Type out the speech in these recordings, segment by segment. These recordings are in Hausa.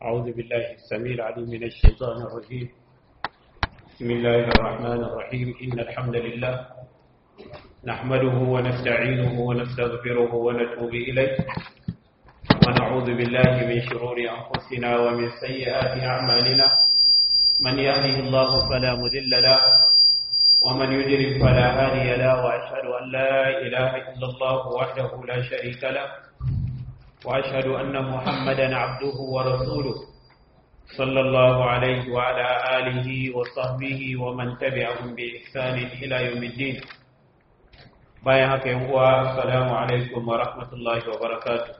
أعوذ بالله السميع العليم من الشيطان الرجيم بسم الله الرحمن الرحيم إن الحمد لله نحمده ونستعينه ونستغفره ونتوب إليه ونعوذ بالله من شرور أنفسنا ومن سيئات أعمالنا من يهده الله فلا مذل له ومن يدرك فلا هادي له وأشهد أن لا إله إلا الله وحده لا شريك له وأشهد أن محمدا عبده ورسوله صلى الله عليه وعلى آله وصحبه ومن تبعهم بإحسان إلى يوم الدين bayan haka yin uwa assalamu alaikum wa rahmatullahi wa barakatuh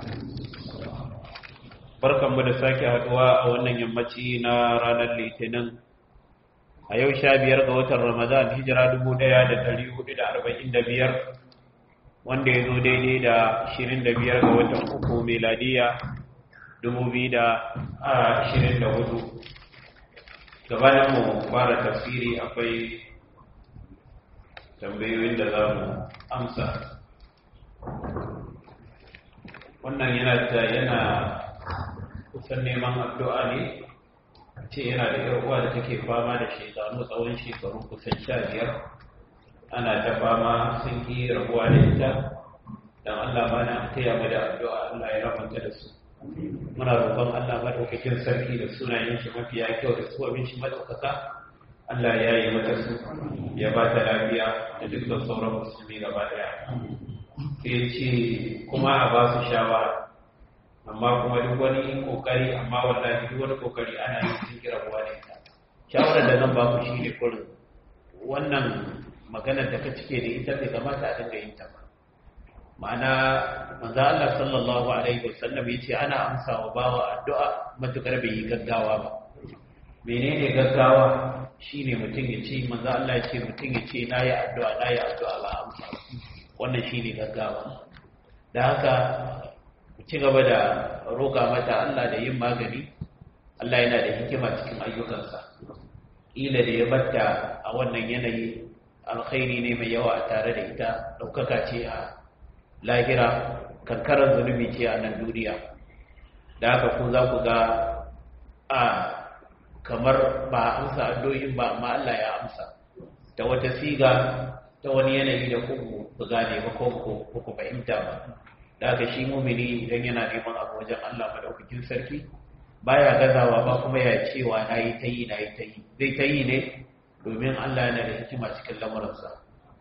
barkanmu da sake haduwa a wannan yammaci na ranar litinin a yau sha biyar ga watan ramadan hijira dubu ɗaya da dari hudu da arba'in da biyar wanda ya zo daidai da ashirin da biyar ga watan uku meladiya dubu biyu da ashirin da hudu gabanin mu fara tafsiri akwai tambayoyin da za mu amsa wannan yana ta yana kusan neman addu'a ne ce yana da yar'uwa da take fama da shekaru tsawon shekaru kusan sha biyar ana ta fama sun ki rabuwa da ita don Allah ba na taya mu da addu'a Allah ya rabanta da su muna roƙon Allah madaukakin sarki da sunayen shi mafiya kyau da su abin shi madaukaka Allah ya yi mata su ya ba ta lafiya da dukkan sauran musulmi gaba daya sai ce kuma a ba su shawara amma kuma duk wani kokari amma wallahi duk wani kokari ana yin sun kira ruwa da ita shawarar da zan ba ku shi ne kurin wannan maganar da ka cike da ita bai kamata a dinga yin ta ba ma'ana manzo Allah sallallahu alaihi wasallam yace ana amsa wa bawa addu'a matukar bai yi gaggawa ba menene gaggawa shine mutum ya ce manzo Allah ya ce mutum ya ce nayi addu'a nayi addu'a ba amsa wannan shine gaggawa da haka ku ci gaba da roƙa mata Allah da yin magani Allah yana da hikima cikin ayyukansa ila da ya batta a wannan yanayi alkhairi ne mai yawa a tare da ita ɗaukaka ce a lahira kankarar zunubi ce a nan duniya da haka ku za ku ga a kamar ba amsa addu'o'in ba amma Allah ya amsa ta wata siga ta wani yanayi da ku ku gane ba ko ku ku fahimta ba da haka shi mumini idan yana neman abu wajen Allah madaukakin sarki baya gazawa ba kuma ya cewa nayi tayi nayi tayi zai tayi ne domin Allah yana da hikima cikin lamuransa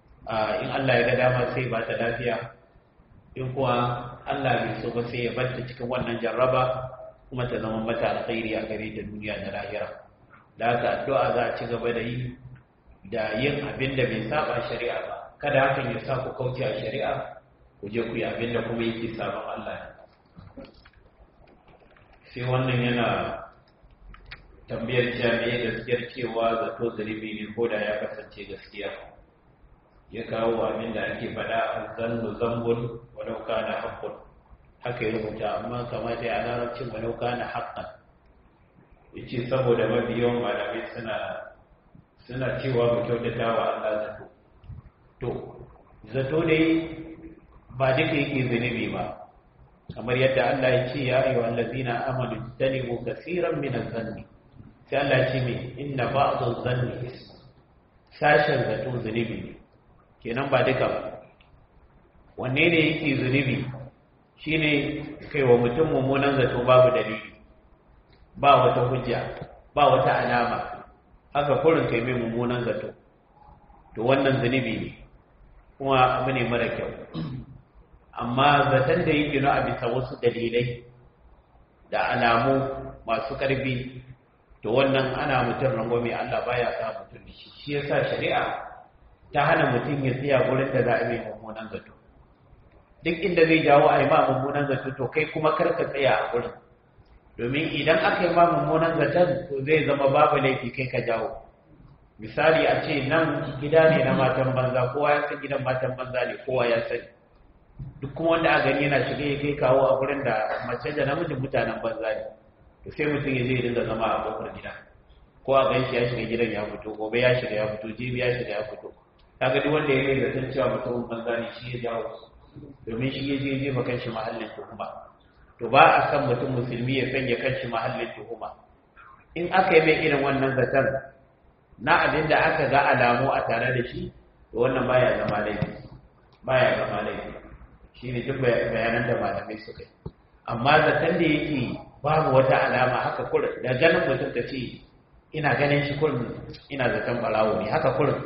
in Allah ya ga dama sai ba ta lafiya in kuwa Allah bai so ba sai ya barta cikin wannan jarraba kuma ta zama mata alkhairi a gare ta duniya da lahira da haka addu'a za a ci gaba da yi da yin abin da bai saba shari'a ba kada hakan ya sa ku kauce a shari'a ku je ku yi abin da kuma yake sabon Allah sai wannan yana tambayar cewa me gaskiyar cewa zato zunubi ne ko da ya kasance gaskiya ya kawo abin da ake faɗa a zannu zambun walau kana haqqun haka ya rubuta amma kamata ya larabcin walau kana haqqan yace saboda mabiyan malamai suna suna cewa mu kyautata wa Allah zato to zato ne ba duka yake zunubi ba kamar yadda Allah ya ce ya ayyuhal ladzina amanu tanibu kaseeran min adh-dhanni sai Allah ya ce me inna ba'dhu dhanni sashen zato zunubi ne kenan ba duka ba wanne ne yake zunubi shine kai wa mutum mummunan zato babu dalili ba wata hujja ba wata alama haka kurin kai mai mummunan zato to wannan zunubi ne kuma abu ne mara kyau amma zaton da yake na a bisa wasu dalilai da alamu masu ƙarfi to wannan ana mutum rangwame Allah baya sa mutum da shi shi yasa shari'a ta hana mutum ya tsaya gurin da za a mai mummunan zato duk inda zai jawo a yi ma mummunan zato to kai kuma kar ka tsaya a gurin domin idan aka yi ma mummunan zaton to zai zama babu laifi kai ka jawo misali a ce nan gida ne na matan banza kowa ya san gidan matan banza ne kowa ya sani duk kuma wanda a gani yana shiga ya kai kawo a gurin da mace da namijin mutanen banza ne to sai mutum ya je ya dinga zama a kofar gida ko a ganshi ya shiga gidan ya fito gobe ya shiga ya fito jibi ya shiga ya fito kaga duk wanda ya yi zaton cewa mutumin banza ne shi ya jawo domin shi ya je je makan shi mahallin tuhuma to ba a san mutum musulmi ya sanya kanshi mahallin tuhuma in aka yi mai irin wannan zaton na abin da aka ga alamu a tare da shi to wannan baya zama laifi baya zama laifi shine duk bayanan da malamai suka yi amma zaton da yake babu wata alama haka kurin da ganin mutum ka ce ina ganin shi kurin ina zaton barawo ne haka kurin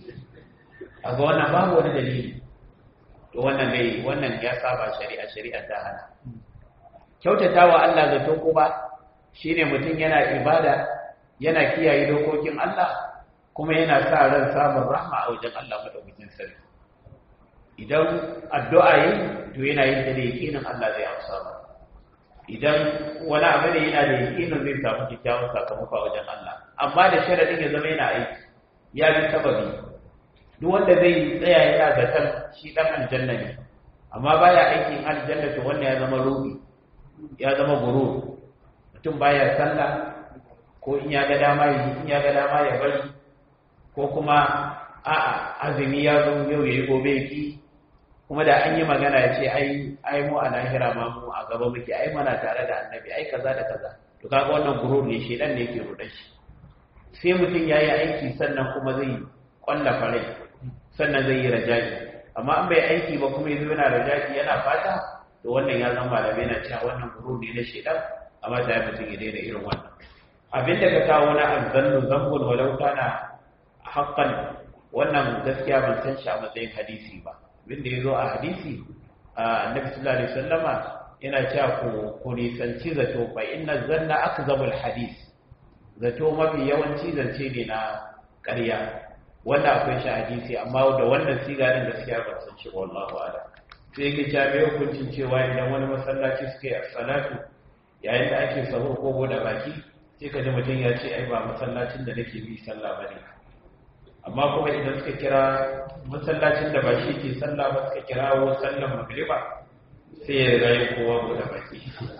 a ga wannan babu wani dalili to wannan dai wannan ya saba shari'a shari'a ta hana kyautatawa Allah zato kuma shine mutum yana ibada yana kiyaye dokokin Allah kuma yana sa ran samun rahma a wajen Allah madaukakin sarki idan addu'a yi to yana yin da yakinin Allah zai amsa ba idan wani abu ne yana da yakinin zai samu kyakkyawan sakamako a wajen Allah amma da sharadin ya zama yana aiki ya bi sababi duk wanda zai tsaya yana zaton shi dan aljanna ne amma baya aikin aljanna to wannan ya zama rubi ya zama gurur mutum baya sallah ko in ya ga dama yi in ya ga dama ya bari ko kuma a'a azumi ya zo yau yayi gobe ki kuma da an yi magana ya ce ai ai mu a lahira ma mu a gaba muke ai mana tare da annabi ai kaza da kaza to kaga wannan gurur ne shedan ne yake rudan shi sai mutum yayi aiki sannan kuma zai kwallafa rai sannan zai yi rajaji amma an bai aiki ba kuma yanzu yana rajaji yana fata to wannan ya zama malamai na cewa wannan gurur ne na shedan amma sai mutum ya daina irin wannan abin da ka kawo na azzannu zambun walau kana haqqan wannan gaskiya ban san shi a matsayin hadisi ba abin da yazo a hadisi annabi sallallahu alaihi wasallama yana cewa ku ku nisanci zato fa inna zanna akzabul hadis zato mafi yawanci zance ne na ƙarya wanda akwai shi hadisi amma da wannan siga din gaskiya ban san shi wallahu a'lam sai yake cewa me hukuncin cewa idan wani masallaci suke a salatu yayin da ake sahur ko bude baki sai ka ji mutum ya ce ai ba masallacin da nake bi sallah bane amma kuma idan suka kira masallacin da ba shi ke sallah ba suka kira wa sallan magriba sai ya riga yin kowa bude baki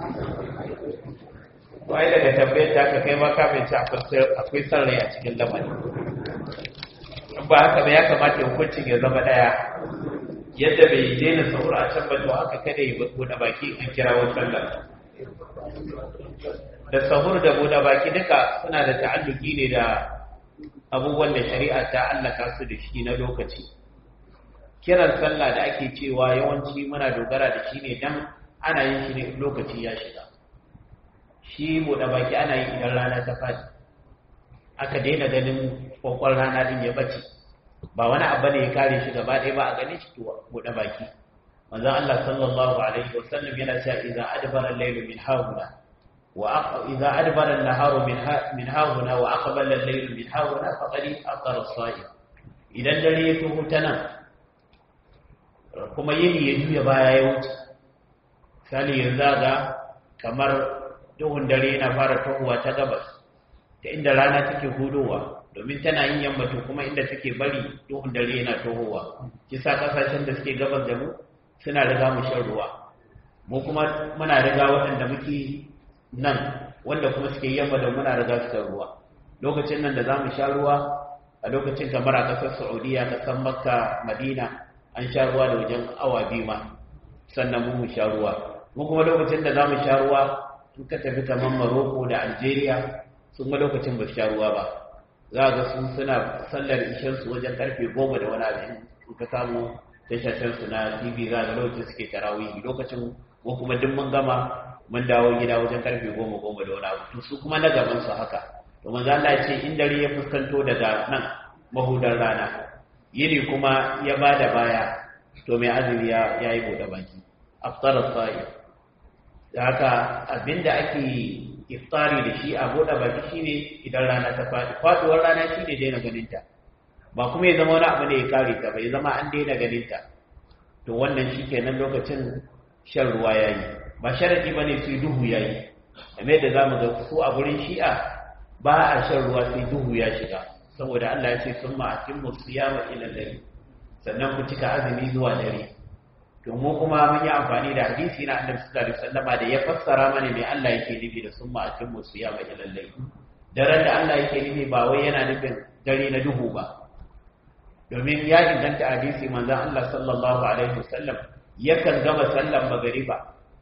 wai daga tambayar ta ka kai ma ka mai ci akwai son rai a cikin lamari ba haka ba ya kamata hukuncin ya zama daya yadda bai daina sahur a can ba to haka kada ya bude baki an kira wa sallah da sahur da buɗe baki duka suna da ta'alluki ne da abubuwan da shari'a ta allaka su da shi na lokaci kiran sallah da ake cewa yawanci muna dogara da shi ne dan ana yin shi ne lokaci ya shiga shi buɗe baki ana yi idan rana ta faɗi aka daina ganin kwakwar rana din ya bace ba wani abu ne ya kare shi gaba ɗaya ba a gane shi buɗe baki manzon Allah sallallahu alaihi wasallam yana cewa idza adbara al-layl min hawla wa idza adbara an-naharu min min hawla wa aqbala al-layl min hawla faqad aqara as-sa'im idan dare ya tuhu ta nan kuma yini ya juya baya ya wuce sali yanzu ga kamar duhun dare yana fara tuhuwa ta gabas ta inda rana take hudowa domin tana yin yammatu kuma inda take bari duhun dare yana tohowa kisa kasashen da suke gabas da mu suna riga mu shan ruwa mu kuma muna riga waɗanda muke nan wanda kuma suke yamma da muna riga su ruwa lokacin nan da za mu sha ruwa a lokacin kamar a ƙasar saudiya ƙasar makka madina an sha ruwa da wajen awa biyu ma sannan mu mu sha ruwa mu kuma lokacin da za mu sha ruwa in ka tafi kamar maroko da algeria sun ga lokacin ba su sha ruwa ba za ga sun suna sallar ishensu wajen karfe goma da wani abin in ka samu tashashensu na tv za ga lokacin suke tarawihi lokacin ko kuma duk mun gama mun dawo gida wajen karfe goma goma da wani abu to su kuma na gaban su haka to manzo Allah ya ce in dare ya fuskanto daga nan mahudar rana yini kuma ya bada baya to mai azumi ya yayi bude baki aftara sa'i da haka abinda ake iftari da shi a bude baki shine idan rana ta fadi faduwar rana shine daina ganin ta ba kuma ya zama wani abu ne ya kare ta bai zama an daina ganin ta to wannan shikenan lokacin shan ruwa yayi ba sharadi bane sai duhu yayi kamar da zamu ga su a gurin shi'a ba a shan ruwa sai duhu ya shiga saboda Allah ya ce summa atimmu siyama ila layl sannan ku cika azumi zuwa dare to mu kuma mun yi amfani da hadisi na Annabi sallallahu alaihi wasallama da ya fassara mana me Allah yake nufi da summa atimmu siyama ila layl daren da Allah yake nufi ba wai yana nufin dare na duhu ba domin ya inganta hadisi manzon Allah sallallahu alaihi wasallam yakan gama sallan magariba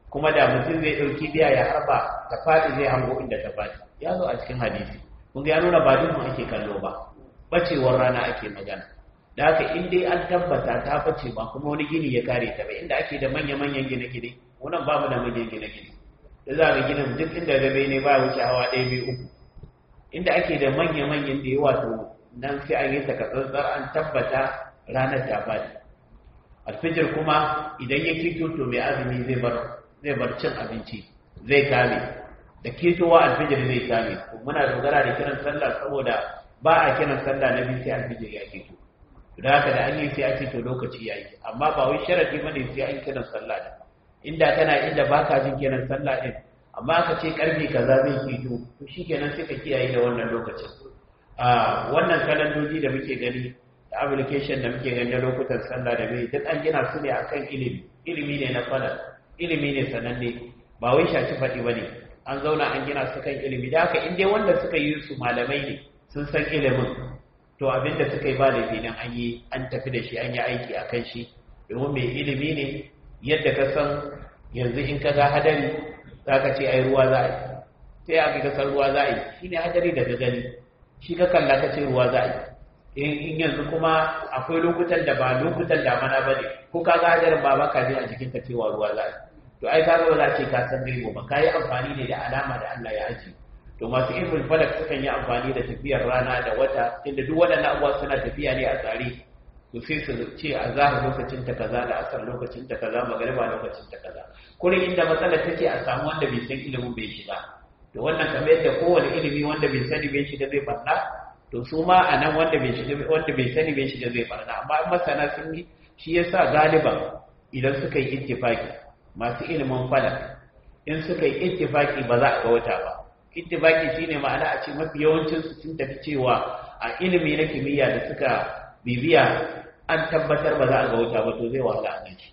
kuma da mutum zai ɗauki biya ya harba ta faɗi zai hango inda ta faɗi ya zo a cikin hadisi kun ga ya nuna ba duhun ake kallo ba bacewar rana ake magana da haka in dai an tabbata ta bace ba kuma wani gini ya kare ta ba inda ake da manya-manyan gine-gine wannan ba mu da manyan gine-gine da za ga ginin duk inda gabe ne ba wuce hawa ɗaya biyu uku inda ake da manya-manyan da yawa to nan sai an yi takatsantsar an tabbata ranar ta faɗi alfijir kuma idan ya kito to mai azumi zai bar zai bar cin abinci zai kame da ketowa alfijir zai kame muna dogara da kiran sallah saboda ba a kiran sallah na biyu sai alfijir ya keto da haka da an yi sai ake to lokaci yayi amma ba wai sharadi bane sai an kiran sallah da inda kana inda baka jin kiran sallah din amma aka ce karfe kaza zai keto to shikenan sai ka kiyaye da wannan lokacin a wannan kalandoji da muke gani da application da muke gani na lokutan sallah da mai duk an gina su ne akan ilimi ilimi ne na falal ilimi ne sananne ba wai shaci faɗi bane an zauna an gina su kan ilimi da haka in dai wanda suka yi su malamai ne sun san ilimin to abinda suka yi ba laifi nan an yi an tafi da shi an yi aiki a kan shi domin mai ilimi ne yadda ka san yanzu in ka ga hadari za ka ce ai ruwa za a yi sai aka ga san ruwa za a yi shi ne hadari da ka gani shi ka kalla ka ce ruwa za a yi in yanzu kuma akwai lokutan da ba lokutan damana ba ne ko ka ga hadarin ba baka jin a jikin ka cewa ruwa za a yi to ai ka ga ba za ce ka san gaibo ba ka yi amfani ne da alama da Allah ya ajiye to masu ilmin falak sukan yi amfani da tafiyar rana da wata inda duk waɗannan abubuwa suna tafiya ne a tsare to sai su ce a zahar lokacin ta kaza da asar lokacin ta kaza magariba lokacin ta kaza kurin inda matsalar take a samu wanda bai san ilimin bai shiga to wannan kamar yadda kowane ilimi wanda bai sani bai shiga zai barna to su ma a nan wanda bai shiga wanda bai sani bai shiga zai barna amma in masana sun yi shi yasa galiban idan suka yi ittifaki masu ilimin falak in suka yi ittifaki ba za a ga wata ba ittifaki shine ma'ana a ce mafi yawancin su sun tafi cewa a ilimi na kimiyya da suka bibiya an tabbatar ba za a ga wuta ba to zai wahala a ganshi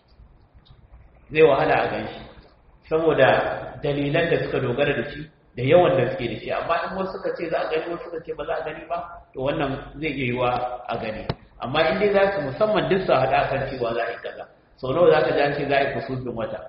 zai wahala a ganshi saboda dalilan da suka dogara da shi da yawan da suke da shi amma in wasu suka ce za a gani wasu suka ce ba za a gani ba to wannan zai iya yiwa a gani amma in dai za su musamman duk su haɗa kan cewa za a yi kaza sau nawa za ka ji an ce za a yi kusufin wata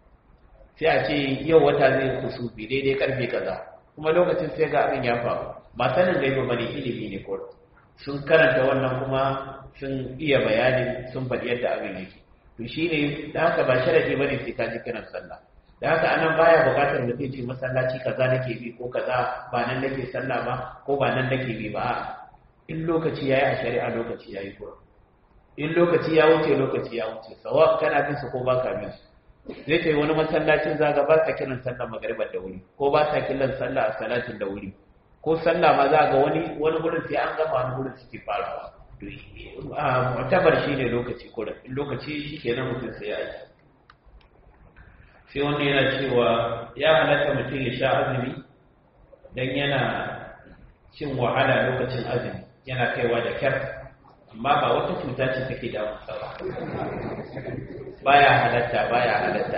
sai a ce yau wata zai kusufi daidai karfe kaza kuma lokacin sai ga abin ya faru ba sanin gaiba ba ne ilimi ne kawai sun karanta wannan kuma sun iya bayanin sun faɗi yadda abin yake to shi ne da haka ba sharadi ba ne sai ka ji kiran sallah da haka anan baya buƙatar mutum ce masallaci kaza nake bi ko kaza ba nan nake sallah ba ko ba nan nake bi ba in lokaci yayi a shari'a lokaci yayi ko in lokaci ya wuce lokaci ya wuce sawa kana bin su ko ba ka bin su zai kai wani masallacin zaga ba sa kiran sallah magaribar da wuri ko ba sa kiran sallah a salatin da wuri ko sallah ma za ga wani wani gurin sai an gama wani gurin suke farawa to mu'tabar shine lokaci ko lokaci shikenan mutum sai ya yi sai wanda yana cewa ya halatta mutum ya sha azumi dan yana cin wahala lokacin azumi yana kaiwa da kyar amma ba wata cuta ce take damunsa ba baya halatta baya halatta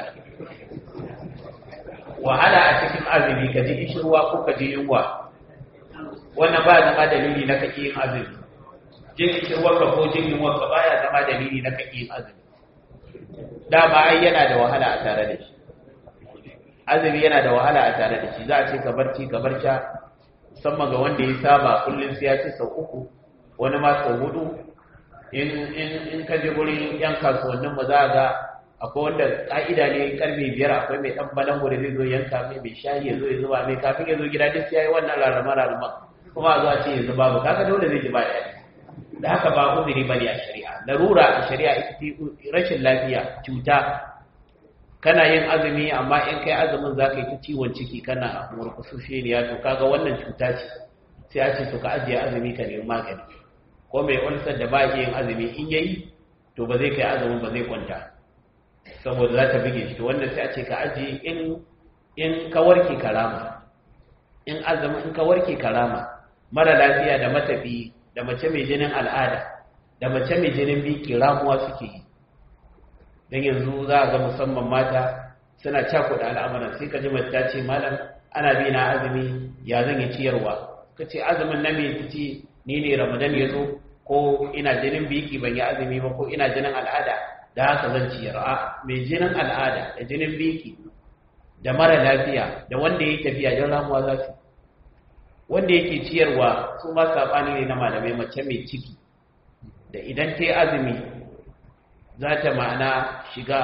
wahala a cikin azumi ka ji ishirwa ko ka ji yunwa wannan ba zama dalili na kake yin azumi jin ishirwa ka ko jin yunwa ka baya zama dalili na kake yin azumi dama ai yana da wahala a tare da shi azumi yana da wahala a tare da shi za a ce ka barci ka barca musamman ga wanda ya saba kullum sai ya ci sau uku wani ma sau hudu in ka je wurin yan kasuwannin mu za ga akwai wanda ka'ida ne karfe biyar akwai mai dan balango da zai zo yanka mai mai shayi ya zo ya zuba mai kafin ya zo gida duk sai yi wannan rarrama rarrama kuma a zo a ce ya zuba ba kaga dole zai ji ba daɗi da haka ba uzuri bane a shari'a larura a shari'a ita ce rashin lafiya cuta kana yin azumi amma in kai azumin za ka yi ta ciwon ciki kana murkusushe ne ya to kaga wannan cuta ce sai a ce to ka ajiye azumi ka nemi magani ko mai ulsar da ba yin azumi in yayi to ba zai kai azumin ba zai kwanta saboda za ta bige shi to wannan sai a ce ka ajiye in in ka warke karama in azumin in ka warke karama mara lafiya da matafi da mace mai jinin al'ada da mace mai jinin biki ramuwa suke yi don yanzu za a ga musamman mata suna cakuɗa al'amuran sai ka ji mace ta ce malam ana bi na azumi ya zan yi ciyarwa ka ce azumin na mai ci ni ne ramadan ya zo ko ina jinin biki ban yi azumi ba ko ina jinin al'ada da haka zan ciyar a mai jinin al'ada da jinin biki da mara lafiya da wanda ya tafiya don ramuwa za su wanda yake ciyarwa su ma saɓani ne na malamai mace mai ciki da idan ta yi azumi za ta ma'ana shiga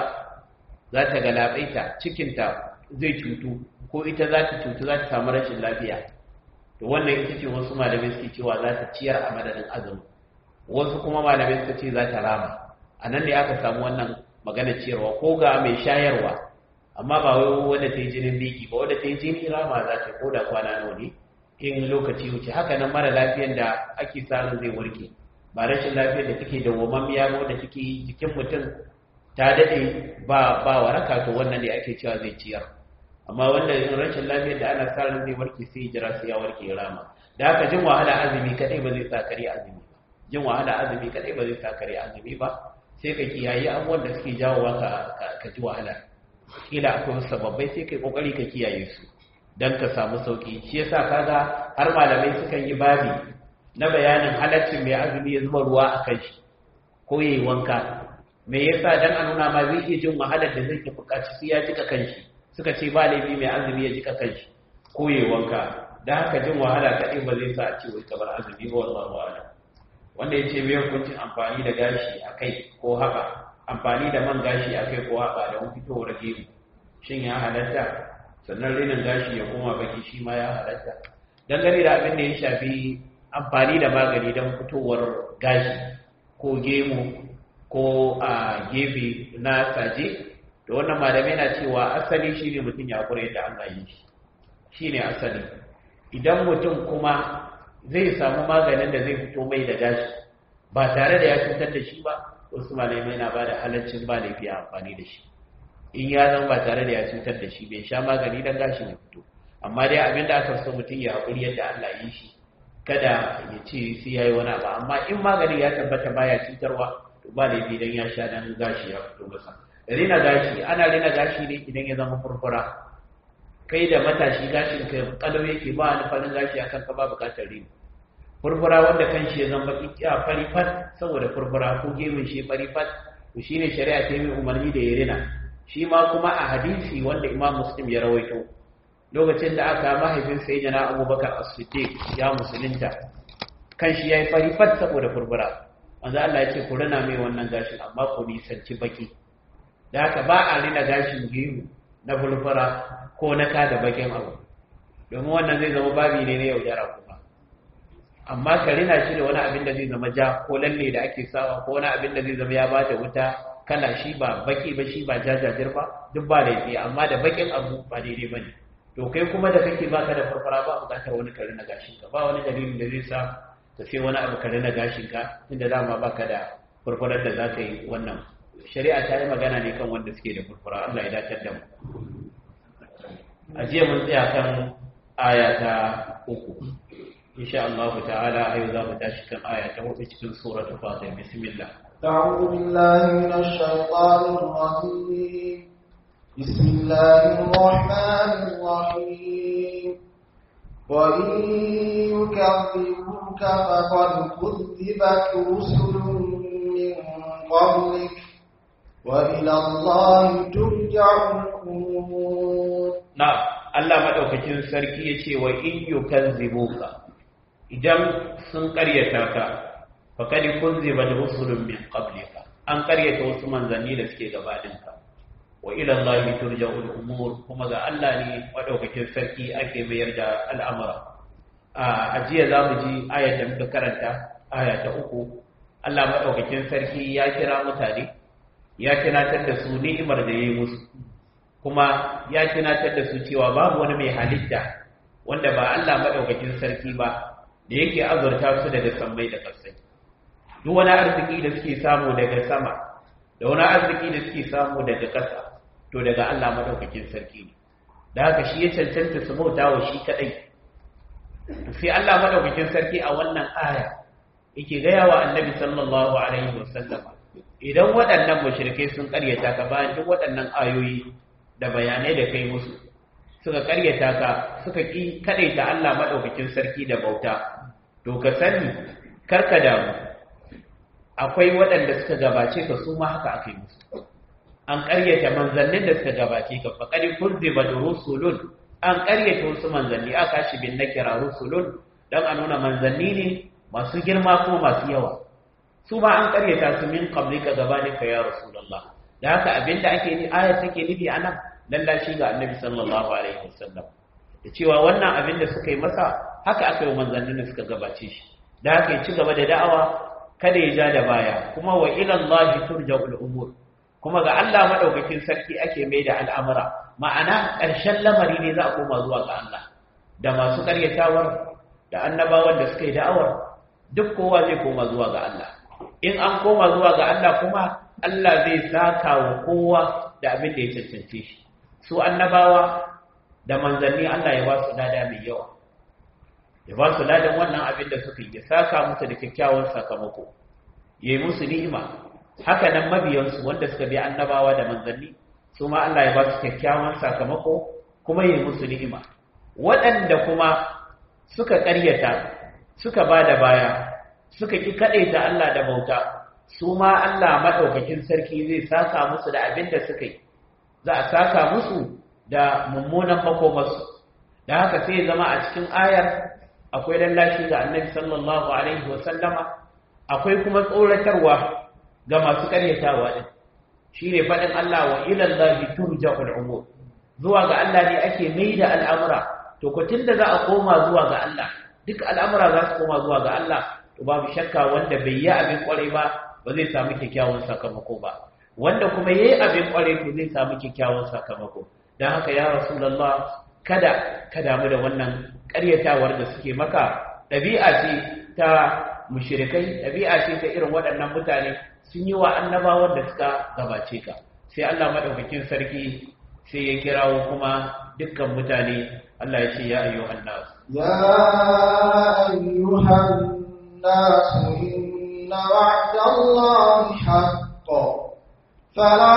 za ta galabaita cikinta zai cutu ko ita za ta cutu za ta samu rashin lafiya to wannan ita ce wasu malamai suke cewa za ta ciyar a madadin azumi wasu kuma malamai suka ce za ta rama a nan ne aka samu wannan magana ciyarwa ko ga mai shayarwa amma ba wai wanda ta yi jinin biki ba wanda ta yi jini rama za ta ko da kwana nawa ne in lokaci wuce haka nan mara lafiyar da ake samun zai warke ba rashin lafiyar da take dawwamammiya ba wanda take jikin mutum ta dade ba ba waraka to wannan ne ake cewa zai ciyar amma wanda rashin lafiyar da ana sa ran zai warke sai jira sai ya warke rama da haka jin wahala azumi kadai ba zai sa kare azumi ba jin wahala azumi kadai ba zai sa kare azumi ba sai ka kiyaye abubuwan da suke jawowa ka ka ji wahala kila akwai sababbai sai kai kokari ka kiyaye su dan ka samu sauki shi yasa kaga har malamai sukan yi babi na bayanin halaccin mai azumi ya zuba ruwa a kan shi ko yayi wanka me yasa dan a nuna ma zai iya jin wahalar da zai buƙaci sai ya jika kanshi suka ce ba laifi mai azumi ya jika kanshi ko yayi wanka dan haka jin wahala kaɗai ba zai sa a ce wai kamar azumi ba wallahu a'lam wanda ya ce mai hukuncin amfani da gashi a kai ko haɓa amfani da man gashi a kai ko haɓa da wani fitowar gemu shin ya halatta sannan rinin gashi ya koma baki shi ma ya halatta dangane da abin da ya shafi amfani da magani don fitowar gashi ko gemu ko a gefe na saje da wannan malamai na cewa asali shi ne mutum ya kure da an gayi shi shi ne asali idan mutum kuma zai samu maganin da zai fito mai da gashi ba tare da ya cutar da shi ba wasu malamai na ba da halaccin ba laifi amfani da shi in ya zama ba tare da ya cutar da shi bai sha magani don gashin ya fito amma dai abin da aka so mutum ya haƙuri yadda Allah yi shi kada ya ce sai ya yi wani abu amma in magani ya tabbata baya cutarwa to ba laifi don ya sha dan gashi ya fito masa rina gashi ana rina gashi ne idan ya zama furfura kai da matashi gashin ka kalau yake ba wani farin gashi akan ka ba bukatar rini furfura wanda kan shi ya zama baki a fari fat saboda furfura ko gemun shi fari fat to shine shari'a ta yi umarni da ya rina shi ma kuma a hadisi wanda imam muslim ya rawaito lokacin da aka mahaifin sai jana abubakar as-siddiq ya musulunta kan shi yayi fari fat saboda furfura manzo Allah ya ce ku rina mai wannan gashin amma ku nisanci baki da haka ba a rina gashin gemu na furfura ko na kada bakin abu domin wannan zai zama babi ne na yaudara kuma amma ka rina shi da wani abin da zai zama ja ko lalle da ake sawa ko wani abin da zai zama ya bata wuta kana shi ba baki ba shi ba jajajir ba duk ba laifi amma da bakin abu ba daidai bane to kai kuma da kake baka da farfara ba bukatar wani kare na gashin ka ba wani dalilin da zai sa ka sai wani abu kare na gashin ka inda dama baka da farfarar da za ka yi wannan shari'a ta yi magana ne kan wanda suke da farfara Allah ya dace da mu a jiya mun tsaya kan aya ta uku insha Allah ta'ala ayo za mu tashi kan aya ta hudu cikin suratul fatir bismillah أعوذ بالله من الشيطان الرجيم بسم الله الرحمن الرحيم وإن يكذبوك فقد كذبت رسل من قبلك وإلى الله ترجع الأمور نعم Allah madaukakin sarki yace wa in yukazzibuka idan sun ƙaryata ka faqad kunziba rusulun min qablika an ƙaryata wasu manzanni da suke gabaninka wa ila Allah turja'ul umur kuma ga Allah ne madaukakin sarki ake mayar da al'amura a ajiya zamu ji ayar da muka karanta aya ta uku Allah madaukakin sarki ya kira mutane ya tunatar da su ni'imar da yayi musu kuma ya tunatar da su cewa babu wani mai halitta wanda ba Allah madaukakin sarki ba da yake azurta su daga sammai da ƙasai duk wani arziki da suke samu daga sama da wani arziki da suke samu daga ƙasa to daga Allah madaukakin sarki ne da haka shi ya cancanta su bauta wa shi kadai sai Allah madaukakin sarki a wannan aya yake gaya wa annabi sallallahu alaihi wasallam idan waɗannan mushrikai sun ƙaryata ka bayan duk waɗannan ayoyi da bayanai da kai musu suka ƙaryata ka suka ƙi kaɗaita Allah madaukakin sarki da bauta to ka sani karka damu akwai waɗanda suka gabace ka su ma haka aka yi musu an ƙaryata manzannin da suka gabace ka faqad kuzziba rusulun an ƙaryata wasu manzanni aka shi bin nakira rusulun dan a nuna manzanni ne masu girma ko masu yawa su ma an ƙaryata su min qablika gabanika ya rasulullah da haka abinda ake ni ayat take nufi anan lallashi ga annabi sallallahu alaihi wasallam da cewa wannan abin da suka yi masa haka aka yi manzannin da suka gabace shi da haka ya ci gaba da da'awa kada ya ja da baya kuma wa ila Allah turja'ul umur kuma ga Allah madaukakin sarki ake mai da al'amura ma'ana ƙarshen lamari ne za a koma zuwa ga Allah da masu ƙaryatawar da annabawan da suka yi da'awar duk kowa zai koma zuwa ga Allah in an koma zuwa ga Allah kuma Allah zai saka wa kowa da abin da ya cancance shi su annabawa da manzanni Allah ya ba su lada mai yawa ya ba su ladan wannan abin da suka yi ya saka musu da kyakkyawan sakamako ya yi musu ni'ima haka nan mabiyansu wanda suka bi annabawa da manzanni su ma Allah ya ba su kyakkyawan sakamako kuma ya yi musu ni'ima waɗanda kuma suka ƙaryata suka ba da baya suka ƙi kaɗaita Allah da bauta su ma Allah maɗaukakin sarki zai saka musu da abin da suka yi za a saka musu da mummunan makomarsu da haka sai zama a cikin ayar akwai lallashi ga annabi sallallahu alaihi wasallama akwai kuma tsoratarwa ga masu karyatawa din shine faɗin Allah wa ila Allahi turja'ul umur zuwa ga Allah ne ake mai da al'amura to ko tunda za a koma zuwa ga Allah duk al'amura za su koma zuwa ga Allah to babu shakka wanda bai yi abin kwarai ba ba zai samu kyakkyawan sakamako ba wanda kuma yayi abin kwarai to zai samu kyakkyawan sakamako don haka ya rasulallah kada ka damu da wannan ƙaryatawar da suke maka ɗabi'a ce ta mushirikai ɗabi'a ce ta irin waɗannan mutane sun yi wa annabawan da suka gabace ka sai Allah maɗaukakin sarki sai ya kirawo kuma dukkan mutane Allah ya ce ya ayyuhan nas ya ayyuhan nas inna wa'dallahi haqqun فلا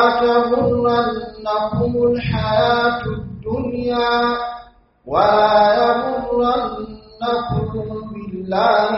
تغرنكم الحياة الدنيا ولا يغرنكم بالله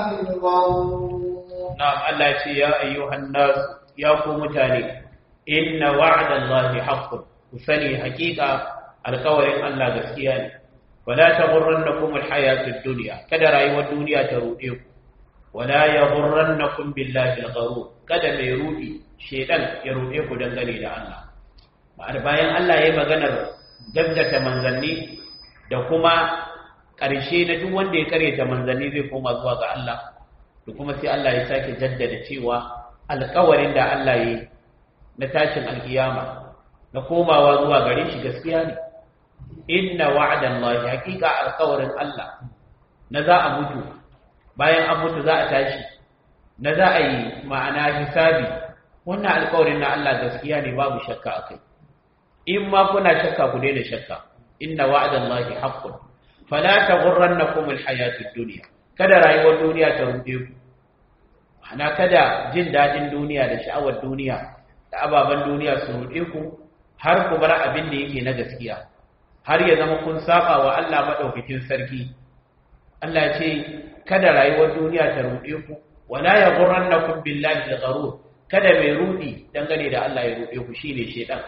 الغرور نعم الله يا أيها الناس يا متاني إن وعد الله حق وسني حقيقة القول الله gaskiya ولا تغرنكم الحياة الدنيا kada rayuwar duniya ta ruɗe ku wala yaghurrannakum billahi al-gharur kada mai rudi shedan ya ruɗe ku dangane da Allah ma'ana bayan Allah ya yi maganar gaggata manzanni da kuma ƙarshe na duk wanda ya karyata manzanni zai koma zuwa ga Allah da kuma sai Allah ya sake jaddada cewa alƙawarin da Allah ya yi na tashin alkiyama na komawa zuwa gare shi gaskiya ne inna wa'adan Allah haƙiƙa alƙawarin Allah na za a mutu bayan an mutu za a tashi na za a yi ma'ana hisabi wannan alƙawarin na Allah gaskiya ne babu shakka akai in ma kuna shakka ku daina shakka inna wa'dallahi haqqun fala taghurrannakum alhayatud dunya kada rayuwar duniya ta rude ku ana kada jin dadin duniya da sha'awar duniya da ababan duniya su rude ku har ku bar abin da yake na gaskiya har ya zama kun saba wa Allah madaukakin sarki Allah ya ce kada rayuwar duniya ta rude ku wala yaghurrannakum billahi algharur kada mai rudi dangane da Allah ya rude ku shine shedan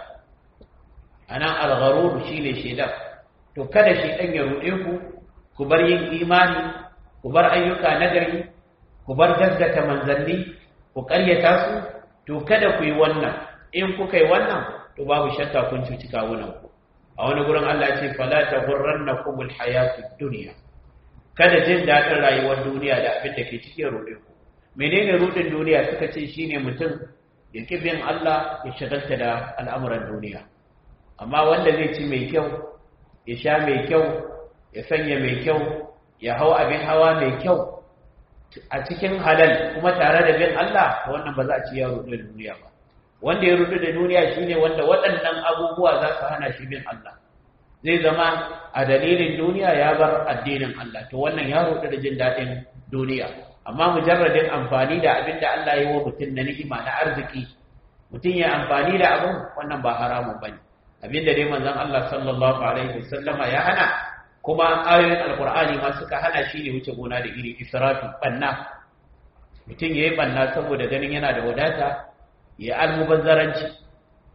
anan algharur shine shedan to kada shedan ya rude ku ku bar yin imani ku bar ayyuka nagari ku bar gaggata manzanni ku ƙaryata su to kada ku yi wannan in kuka yi wannan to babu shakka kun cuci kawunan ku a wani gurin Allah ya ce fala taghurrannakumul hayatud dunya kada jin daɗin rayuwar duniya da abin da ke cikin rude ku menene rudin duniya suka ce shine mutum ya bin Allah ya shagalta da al'amuran duniya amma wanda zai ci mai kyau ya sha mai kyau ya sanya mai kyau ya hau abin hawa mai kyau a cikin halal kuma tare da bin Allah wannan ba za a ci ya rudu da duniya ba wanda ya rudu da duniya shine wanda waɗannan abubuwa za su hana shi bin Allah zai zama a dalilin duniya ya bar addinin Allah to wannan ya rudu da jin daɗin duniya amma mujarradin amfani da abin da Allah ya yi wa mutum na ni'ima na arziki mutum ya amfani da abin wannan ba haramun bane abin da dai manzon Allah sallallahu alaihi wasallama ya hana kuma ayoyin alkur'ani ma suka hana shi ne wuce gona da iri israfi banna mutum yayi banna saboda ganin yana da wadata ya almubazzaranci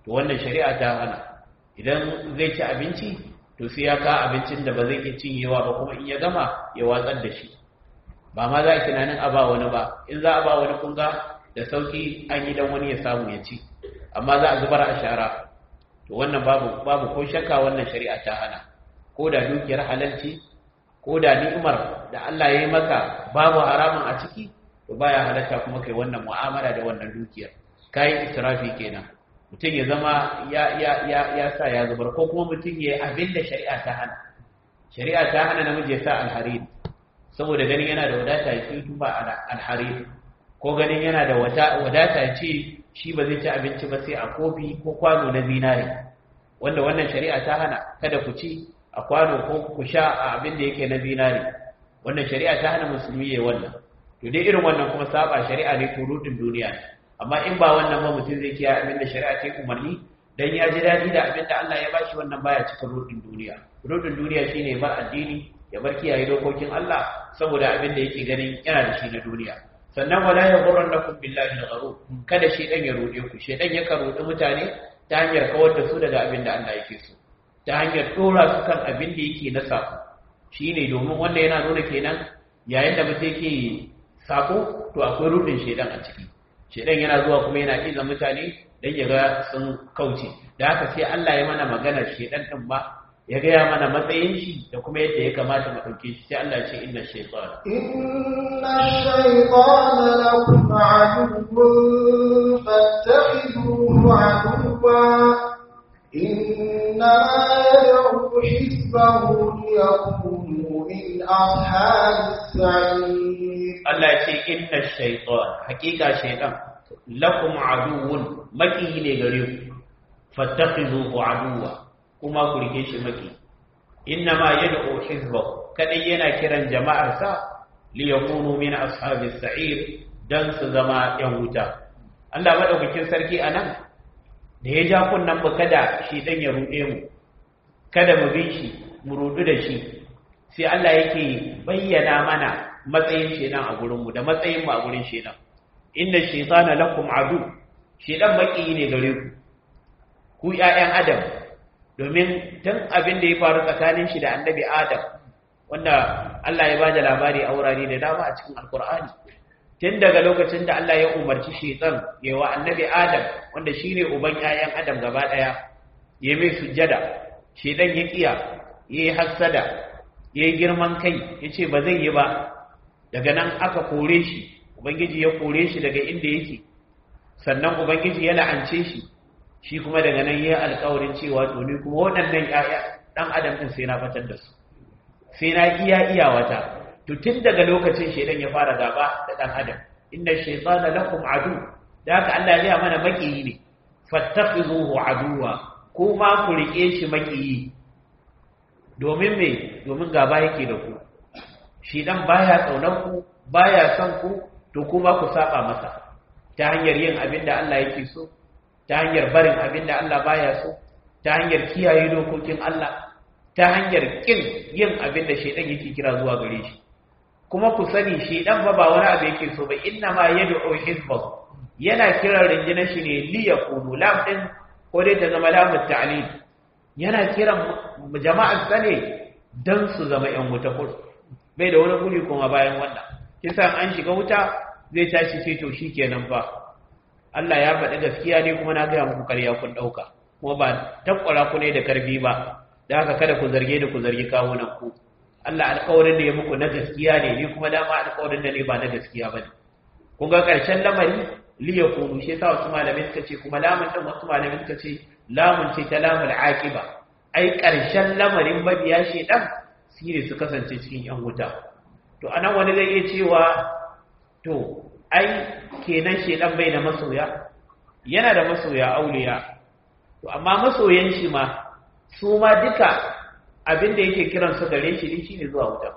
to wannan shari'a ta hana idan zai ci abinci to sai ya ka abincin da ba zai iya cinyewa ba kuma in ya gama ya watsar da shi ba ma za a tunanin a ba wani ba in za a ba wani kunga da sauki an yi dan wani ya samu ya ci amma za a zubar a shara to wannan babu babu ko shakka wannan shari'a ta hana ko da dukiyar halalci ko da ni'imar da Allah ya yi maka babu haramun a ciki to baya halatta kuma kai wannan mu'amala da wannan dukiyar kai israfi kenan mutum ya zama ya ya ya ya sa ya zubar ko kuma mutum ya abin da shari'a ta hana shari'a ta hana namiji ya sa alharir saboda ganin yana da wadata ya ce tuba alharir ko ganin yana da wadata ya ce shi ba zai ci abinci ba sai a kofi ko kwano na zinare wanda wannan shari'a ta hana kada ku ci a kwano ko ku sha a abin da yake na zinare wannan shari'a ta hana musulmi ya wannan to dai irin wannan kuma saba shari'a ne turutun duniya amma in ba wannan ba mutum zai kiyaye abin da shari'a ta umarni dan ya ji dadi da abin da Allah ya bashi wannan baya cikin rudin duniya rudin duniya shine bar addini ya bar kiyaye dokokin Allah saboda abin da yake ganin yana da shi na duniya sannan wala ya ghurrannakum billahi al-gharur kada shedan ya rude ku shedan ya rudi mutane ta hanyar kawar da su daga abin da Allah yake so ta hanyar dora su kan abin da yake na sako shine domin wanda yana nuna kenan yayin da mutum yake sako to akwai rudin shedan a ciki shedan yana zuwa kuma yana iza mutane dan ya ga sun kauce da haka sai Allah ya mana magana shedan din ba ya gaya mana matsayin shi da kuma yadda ya kamata mu ɗauke shi sai Allah ce inna shaytan inna shaytana lakum aduwwun fattakhidhuhu aduwwa inna yad'u hizbahu liyakunu min ashabis sa'ir Allah ya ce inna shaytan hakika shaytan lakum aduwwun maki ne gare ku fattakhidhuhu aduwwa kuma ku rike shi maki inna ma yad'u hizbahu kadai yana kiran jama'ar sa li yakunu min ashabis sa'ir dan su zama yan wuta Allah madaukakin sarki anan da ya ja kunnan mu kada shi dan ya rude mu kada mu bi shi mu rudu da shi sai Allah yake bayyana mana matsayin shedan a gurin mu da matsayin mu a gurin shedan inna shaytana lakum adu shedan maki ne gare ku ku ƴaƴan adam domin tun abin da ya faru tsakanin shi da annabi adam wanda Allah ya bada labari a wurare da dama a cikin alkur'ani tun daga lokacin da Allah ya umarci shaitan ya wa annabi adam wanda shine uban 'ya'yan adam gaba daya ya mai sujjada shaitan ya kiya yayi hassada yayi girman kai yace ba zai yi ba daga nan aka kore shi ubangiji ya kore shi daga inda yake sannan ubangiji ya la'ance shi shi kuma daga nan yi alkawarin cewa to ni kuma waɗannan ƴaƴa ɗan adam ɗin sai na fatar da su sai na iya iya wata to tun daga lokacin shedan ya fara gaba da ɗan adam inna shaytana lakum adu da haka Allah ya mana makiyi ne fattakhizuhu aduwa ko ma ku rike shi makiyi domin me domin gaba yake da ku shedan baya tsaunar ku baya son ku to kuma ku saba masa ta hanyar yin abin da Allah yake so ta hanyar barin abin da Allah baya so ta hanyar kiyaye dokokin Allah ta hanyar kin yin abin da shaidan yake kira zuwa gare shi kuma ku sani shaidan fa ba wani abu yake so ba inna ma yad'u hizbahu yana kiran rinjina shi ne li yakunu lam din ko dai ta zama lamu ta'lil yana kiran jama'ar sa ne dan su zama yan wuta kur bai da wani guri kuma bayan wannan kisan an shiga wuta zai tashi sai to shikenan fa Allah ya faɗi gaskiya ne kuma na gaya muku ƙarya kun ɗauka kuma ba takwara ku ne da karfi ba da haka kada ku zarge da ku zargi kawunan ku Allah alƙawarin da ya muku na gaskiya ne ni kuma dama alƙawarin da ne ba na gaskiya ba ne kun ga ƙarshen lamari liya kunu shi yasa wasu malamai suka ce kuma lamun ɗin wasu malamai suka ce lamun ce ta lamun aqiba ai ƙarshen lamarin mabiya shedan shi ne su kasance cikin yan wuta to anan wani zai iya cewa to ai kenan shedan bai da masoya yana da masoya auliya to amma masoyan shi ma su ma duka abin da yake kiran su gare shi ne shine zuwa wuta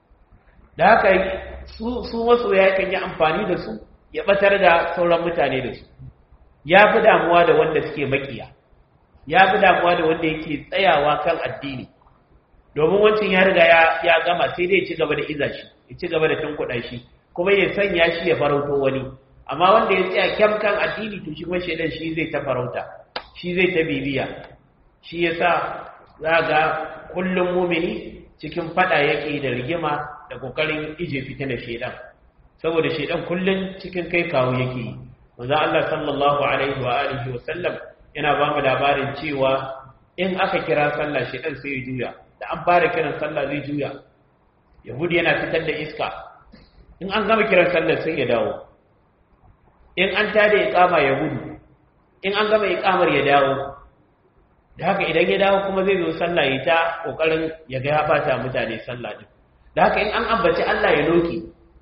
da haka su su masoya kan yi amfani da su ya batar da sauran mutane da su ya fi damuwa da wanda suke makiya ya fi damuwa da wanda yake tsayawa kan addini domin wancan ya riga ya gama sai dai ya ci gaba da iza shi ya ci gaba da tunkuɗa shi kuma ya sanya shi ya farauto wani amma wanda ya tsaya kyam kan addini to shi kuma shaidan shi zai ta farauta shi zai ta bibiya shi yasa za ga kullum mumini cikin fada yake da rigima da kokarin ije fitina shedan saboda shedan kullum cikin kai kawo yake manzo Allah sallallahu alaihi wa alihi wa sallam yana ba mu labarin cewa in aka kira sallah shedan sai ya juya da an fara kiran sallah zai juya yahudi yana fitar da iska in an gama kiran sallah sai ya dawo in an tada iqama ya gudu in an gama iqamar ya dawo da haka idan ya dawo kuma zai zo sallah ya ta kokarin ya ga ya bata mutane sallah din da haka in an ambaci Allah ya loke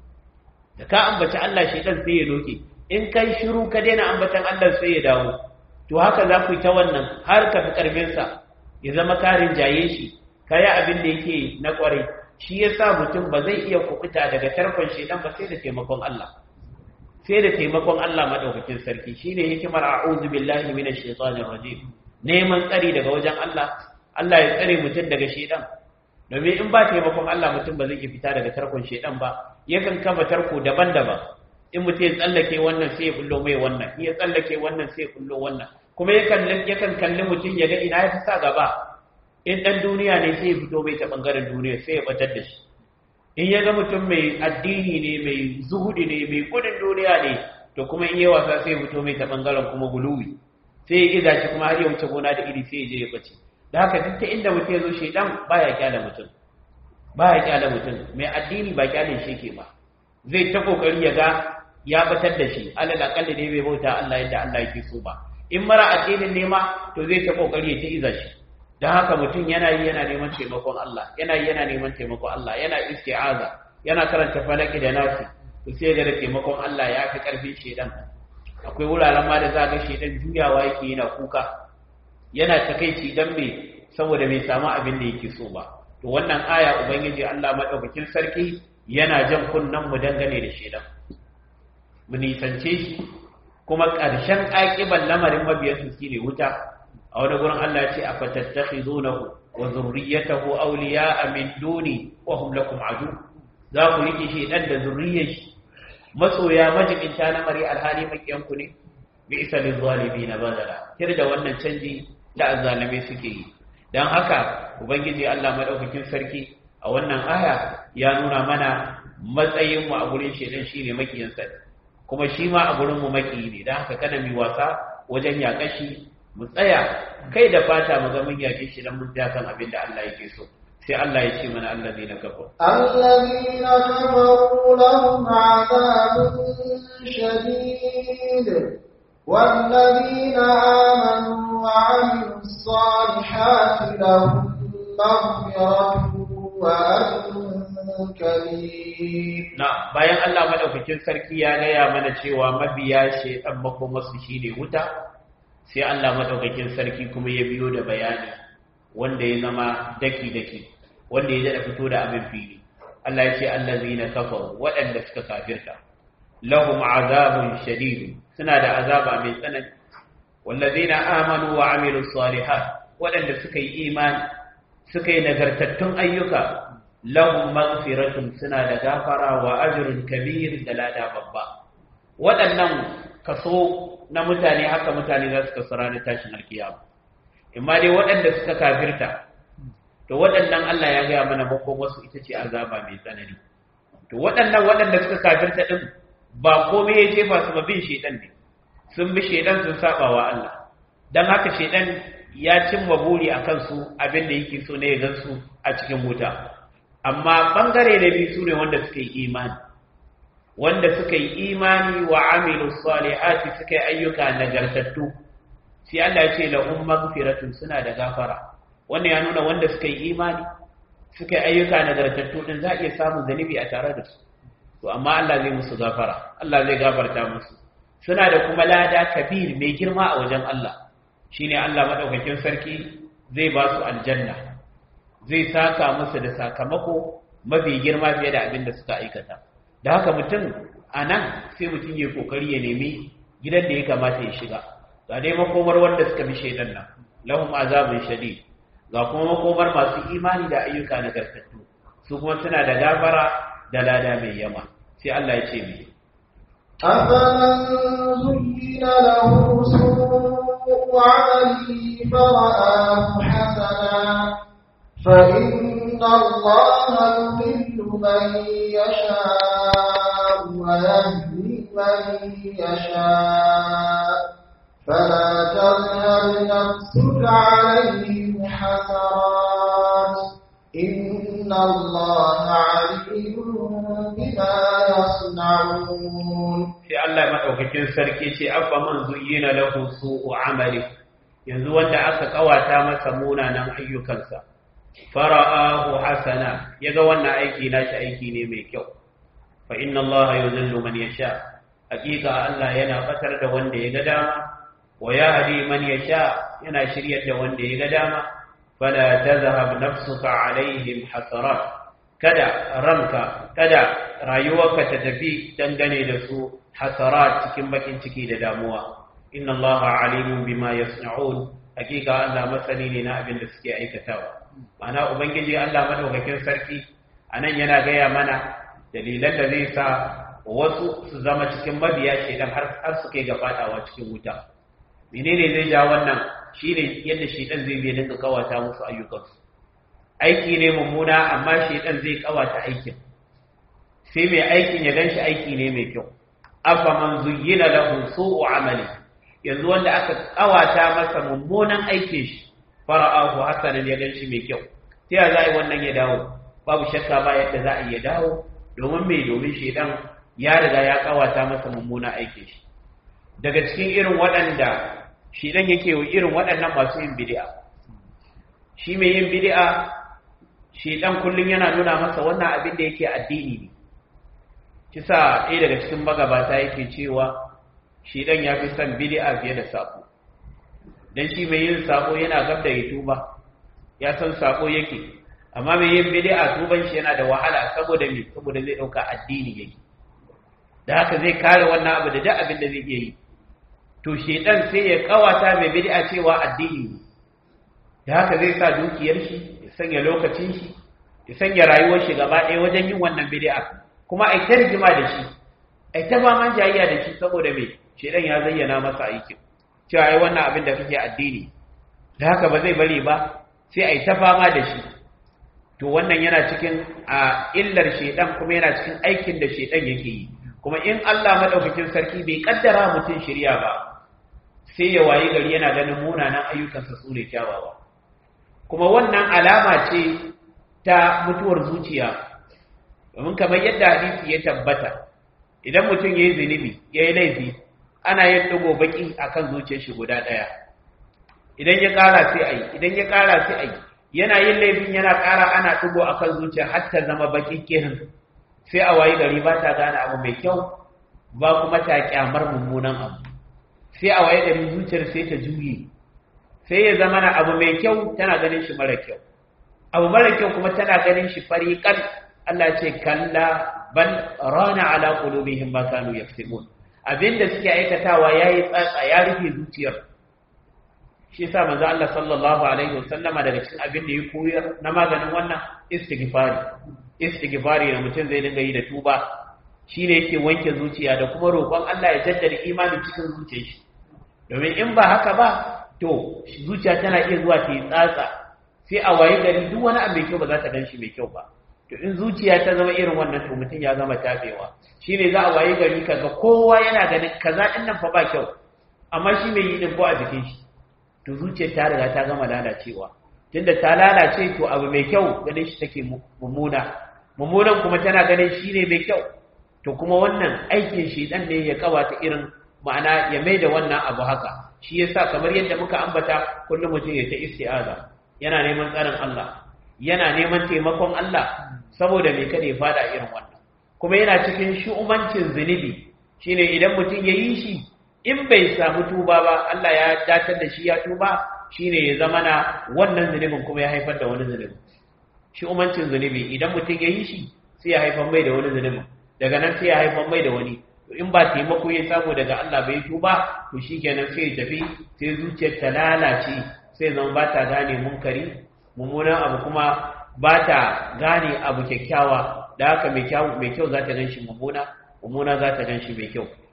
da ka ambaci Allah shedan sai ya loke in kai shiru ka daina ambatan Allah sai ya dawo to haka za ku yi ta wannan har ka fi karfinsa ya zama karin jaye shi ka yi abin da yake na kwarai shi ya sa mutum ba zai iya kubuta daga tarkon shedan ba sai da taimakon Allah sai da taimakon Allah madaukakin sarki shine hikimar a'udhu billahi minash shaitanir rajim neman tsari daga wajen Allah Allah ya tsare mutum daga shedan domin in ba taimakon Allah mutum ba zai iya fita daga tarkon shedan ba yakan kafa tarko daban-daban in mutum ya tsallake wannan sai ya bullo mai wannan in ya tsallake wannan sai ya bullo wannan kuma yakan yakan kalli mutum ya ga ina ya fi sa gaba in dan duniya ne sai ya fito mai ta bangaren duniya sai ya batar da shi in ya ga mutum mai addini ne mai zuhudi ne mai gudun duniya ne to kuma in yi wasa sai ya fito mai ta bangaren kuma guluwi sai ya iza shi kuma har ya wuce gona da iri sai ya je ya bace da haka duk ta inda mutum ya zo shaidan baya kyala mutum baya kyala mutum mai addini ba kyalin shi ke ba zai ta kokari ya ga ya batar da shi alal akalli ne bai bauta Allah yadda Allah yake so ba in mara addinin ne ma to zai ta kokari ya ta iza shi dan haka mutum yana yi yana neman taimakon Allah yana yi yana neman taimakon Allah yana isti'aza yana karanta falaki da nasi to sai ga da taimakon Allah ya fi karfin shedan akwai wuraren ma da za ga shedan juyawa yake yana kuka yana takeici dan me saboda bai samu abin da yake so ba to wannan aya ubangiji Allah madaukakin sarki yana jan kunnan mu dangane da shedan mu nisance shi kuma ƙarshen aƙiban lamarin mabiyansu shine wuta a wani gurin Allah ya ce a fatattakhizunahu wa zurriyyatahu awliya'a min duni wa hum lakum adu za ku rike shi dan da zurriyar shi masoya majibinta na mari alhali makiyan ku ne bi isa lil zalimin badala kir da wannan canji da azzalame suke yi dan haka ubangiji Allah madaukakin sarki a wannan aya ya nuna mana matsayin mu a gurin shedan shine makiyan sa kuma shi ma a gurin mu maki ne dan haka kada mu wasa wajen yaƙashi mu tsaya kai da fata mu ga mun yaƙe shi dan mun ja kan abin da Allah yake so sai Allah ya ce mana allazina kafaru الذين كفروا لهم عذاب شديد والذين آمنوا وعملوا الصالحات لهم مغفرة وأجر كريم na bayan Allah madaukakin sarki ya gaya mana cewa mabiya shedan makomarsu shine wuta sai Allah madaukakin sarki kuma ya biyo da bayani wanda ya zama daki daki wanda ya dada fito da abin fili Allah ya ce allazina kafaru waɗanda suka kafirta lahum azabun shadid suna da azaba mai tsanani wallazina amanu wa amilus salihat waɗanda suka yi imani suka yi nagartattun ayyuka lahum maghfiratun suna da gafara wa ajrun kabir da lada babba waɗannan kaso na mutane haka mutane za su kasu ranar tashin alkiyama imma dai waɗanda suka kafirta to waɗannan Allah ya gaya mana bakon wasu ita ce azaba mai tsanani to waɗannan waɗanda suka kafirta din ba komai ya jefa su ba bin shedan ne sun bi shedan sun saba wa Allah dan haka shedan ya cimma buri akan su abin da yake so ne ya gansu a cikin wuta amma bangare da biyu sune wanda suka yi imani wanda suka yi imani wa amilu salihati suka yi ayyuka nagartattu sai Allah ya ce lahum maghfiratun suna da gafara wannan ya nuna wanda suka yi imani suka yi ayyuka nagartattu din za a iya samun zanibi a tare da su to amma Allah zai musu gafara Allah zai gafarta musu suna da kuma lada kabir mai girma a wajen Allah shine Allah madaukakin sarki zai ba su aljanna zai saka musu da sakamako mafi girma fiye da abin da suka aikata da haka mutum a nan sai mutum ya kokari ya nemi gidan da ya kamata ya shiga ga dai makomar wanda suka bi shaidan nan lahum azabun shadid ga kuma makomar masu imani da ayyuka nagartattu su kuma suna da gafara da lada mai yama sai Allah ya ce mi أفمن زين له سوء عمله فرآه حسنا فإن الله يضل من يشاء ويهدي من يشاء فلا تذهب نفسك عليهم حسرات إن الله عليم بما يصنعون sai Allah madaukakin sarki ce afa man zuyyina lahu su'u amali yanzu wanda aka kawata masa munanan ayyukansa fara'ahu hasana yaga wannan aiki nashi aiki ne mai kyau fa inna Allah yuzillu man yasha hakika Allah yana fatar da wanda ya ga dama wa yahdi man yasha yana shiryar da wanda ya ga dama fala tazhab nafsuka alaihim hasarat kada ranka kada rayuwarka ta tafi dangane da su hasarat cikin bakin ciki da damuwa inna allaha alimun bima yasna'un hakika Allah masani ne na abin da suke aikatawa ma'ana ubangiji Allah madaukakin sarki anan yana gaya mana dalilan da zai sa wasu su zama cikin mabiya shedan har har suke ga fadawa cikin wuta menene zai ja wannan shine yadda shedan zai bi dinga kawata musu ayyukansu aiki ne mummuna amma shedan zai kawata aikin sai mai aikin ya ganshi aiki ne mai kyau afa man zuyyina lahu su'u amali yanzu wanda aka kawata masa mummunan aikin shi fara'ahu hasanan ya ganshi mai kyau sai ya zai wannan ya dawo babu shakka ba yadda za a iya dawo domin mai domin shedan ya riga ya kawata masa mummunan aikin shi daga cikin irin waɗanda shedan yake wa irin waɗannan masu yin bid'a shi mai yin bid'a shedan kullum yana nuna masa wannan abin da yake addini ne kisa ɗaya daga cikin magabata yake cewa shi ɗan ya fi son bid'a fiye da sako dan shi mai yin sako yana gab da ya tuba ya san sako yake amma mai yin bid'a tuban shi yana da wahala saboda me saboda zai ɗauka addini yake da haka zai kare wannan abu da duk abin da zai iya yi to shedan sai ya kawata mai bid'a cewa addini ne da haka zai sa dukiyar shi ya sanya lokacin shi ya sanya rayuwar shi gaba ɗaya wajen yin wannan bid'a kuma ai ta rigima da shi ai ta ba man jayayya da shi saboda me shedan ya zayyana masa aikin cewa ai wannan abin da kake addini da haka ba zai bari ba sai ai ta fama da shi to wannan yana cikin a illar shedan kuma yana cikin aikin da shedan yake yi kuma in Allah madaukakin sarki bai kaddara mutum shirya ba sai ya wayi gari yana ganin munanan ayyukansa su ne kyawawa kuma wannan alama ce ta mutuwar zuciya domin kamar yadda hadisi ya tabbata idan mutum ya yi zunubi ya yi laifi ana yin ɗigo baƙi a kan zuciyar shi guda ɗaya idan ya ƙara sai a yi idan ya ƙara sai a yi yana yin laifin yana ƙara ana ɗigo a kan zuciya har ta zama baƙin kirin sai a wayi gari ba ta gane abu mai kyau ba kuma ta ƙyamar mummunan abu sai a wayi gari zuciyar sai ta juye sai ya zama na abu mai kyau tana ganin shi mara kyau abu mara kyau kuma tana ganin shi fariƙan Allah ce kalla bal rana ala qulubihim ma kanu yaktubun abinda suke aikatawa yayi tsatsa ya rufe zuciyar shi yasa manzo Allah sallallahu alaihi wasallama daga cikin abin da ya koyar na maganin wannan istighfari istighfari da mutum zai dinga yi da tuba shine yake wanke zuciya da kuma roƙon Allah ya jaddada imani cikin zuciyar shi domin in ba haka ba to zuciya tana iya zuwa ta yi tsatsa sai a waye gari duk wani abu mai kyau ba za ta gan shi mai kyau ba to in zuciya ta zama irin wannan to mutum ya zama tafewa shine za a waye gari kaga kowa yana ganin kaza din nan fa ba kyau amma shi mai yi din ko a jikin shi to zuciyar ta riga ta gama lalacewa tunda ta lalace to abu mai kyau ganin shi take mummuna mummunan kuma tana ganin shi ne mai kyau to kuma wannan aikin shi dan ne ya kawata irin ma'ana ya mai da wannan abu haka shi yasa kamar yadda muka ambata kullum mutum ya ta isti'aza yana neman tsarin Allah yana neman taimakon Allah saboda mai kada ya fada irin wannan kuma yana cikin shu'umancin zunubi shine idan mutum ya yi shi in bai samu tuba ba Allah ya datar da shi ya tuba shine ya zama na wannan zunubin kuma ya haifar da wani zunubi shu'umancin zunubi idan mutum ya yi shi sai ya haifar mai da wani zunubin daga nan sai ya haifar mai da wani in ba taimako ya samu daga Allah bai tuba to shikenan sai ya tafi sai zuciyar ta lalace sai zama ba ta gane munkari mummunan abu kuma ba ta gane abu kyakkyawa da haka mai kyau za ta ganshi mummuna mummuna za ta ganshi mai kyau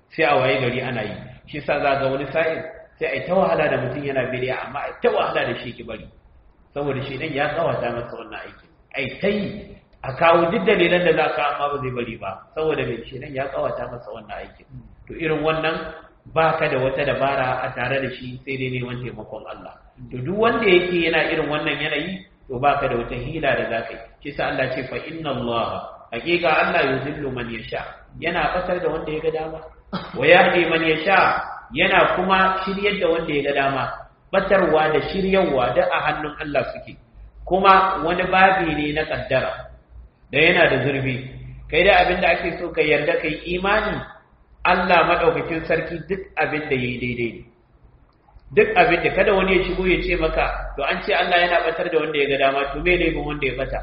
sai a waye gari ana yi shi sa za ga wani sa'in sai a yi ta wahala da mutum yana bidiya amma a yi ta wahala da shi ki bari saboda shi ɗan ya tsawata masa wannan aiki a yi ta yi a kawo duk dalilan da za ka amma ba zai bari ba saboda mai shi ɗan ya tsawata masa wannan aiki to irin wannan ba ka da wata dabara a tare da shi sai dai neman taimakon Allah to duk wanda yake yana irin wannan yanayi to ba ka da wata hila da za ka yi shi sa Allah ce fa inna Allah hakika Allah yuzillu man yasha yana fatar da wanda ya ga dama wa yahdi man yasha yana kuma shiryar da wanda ya ga dama batarwa da shiryawa da a hannun Allah suke kuma wani babi ne na kaddara da yana da zurbi kai da abinda ake so ka yarda kai imani Allah madaukakin sarki duk abin da yayi daidai ne duk abin da kada wani ya shigo ya ce maka to an ce Allah yana batar da wanda ya ga dama to me laifin wanda ya bata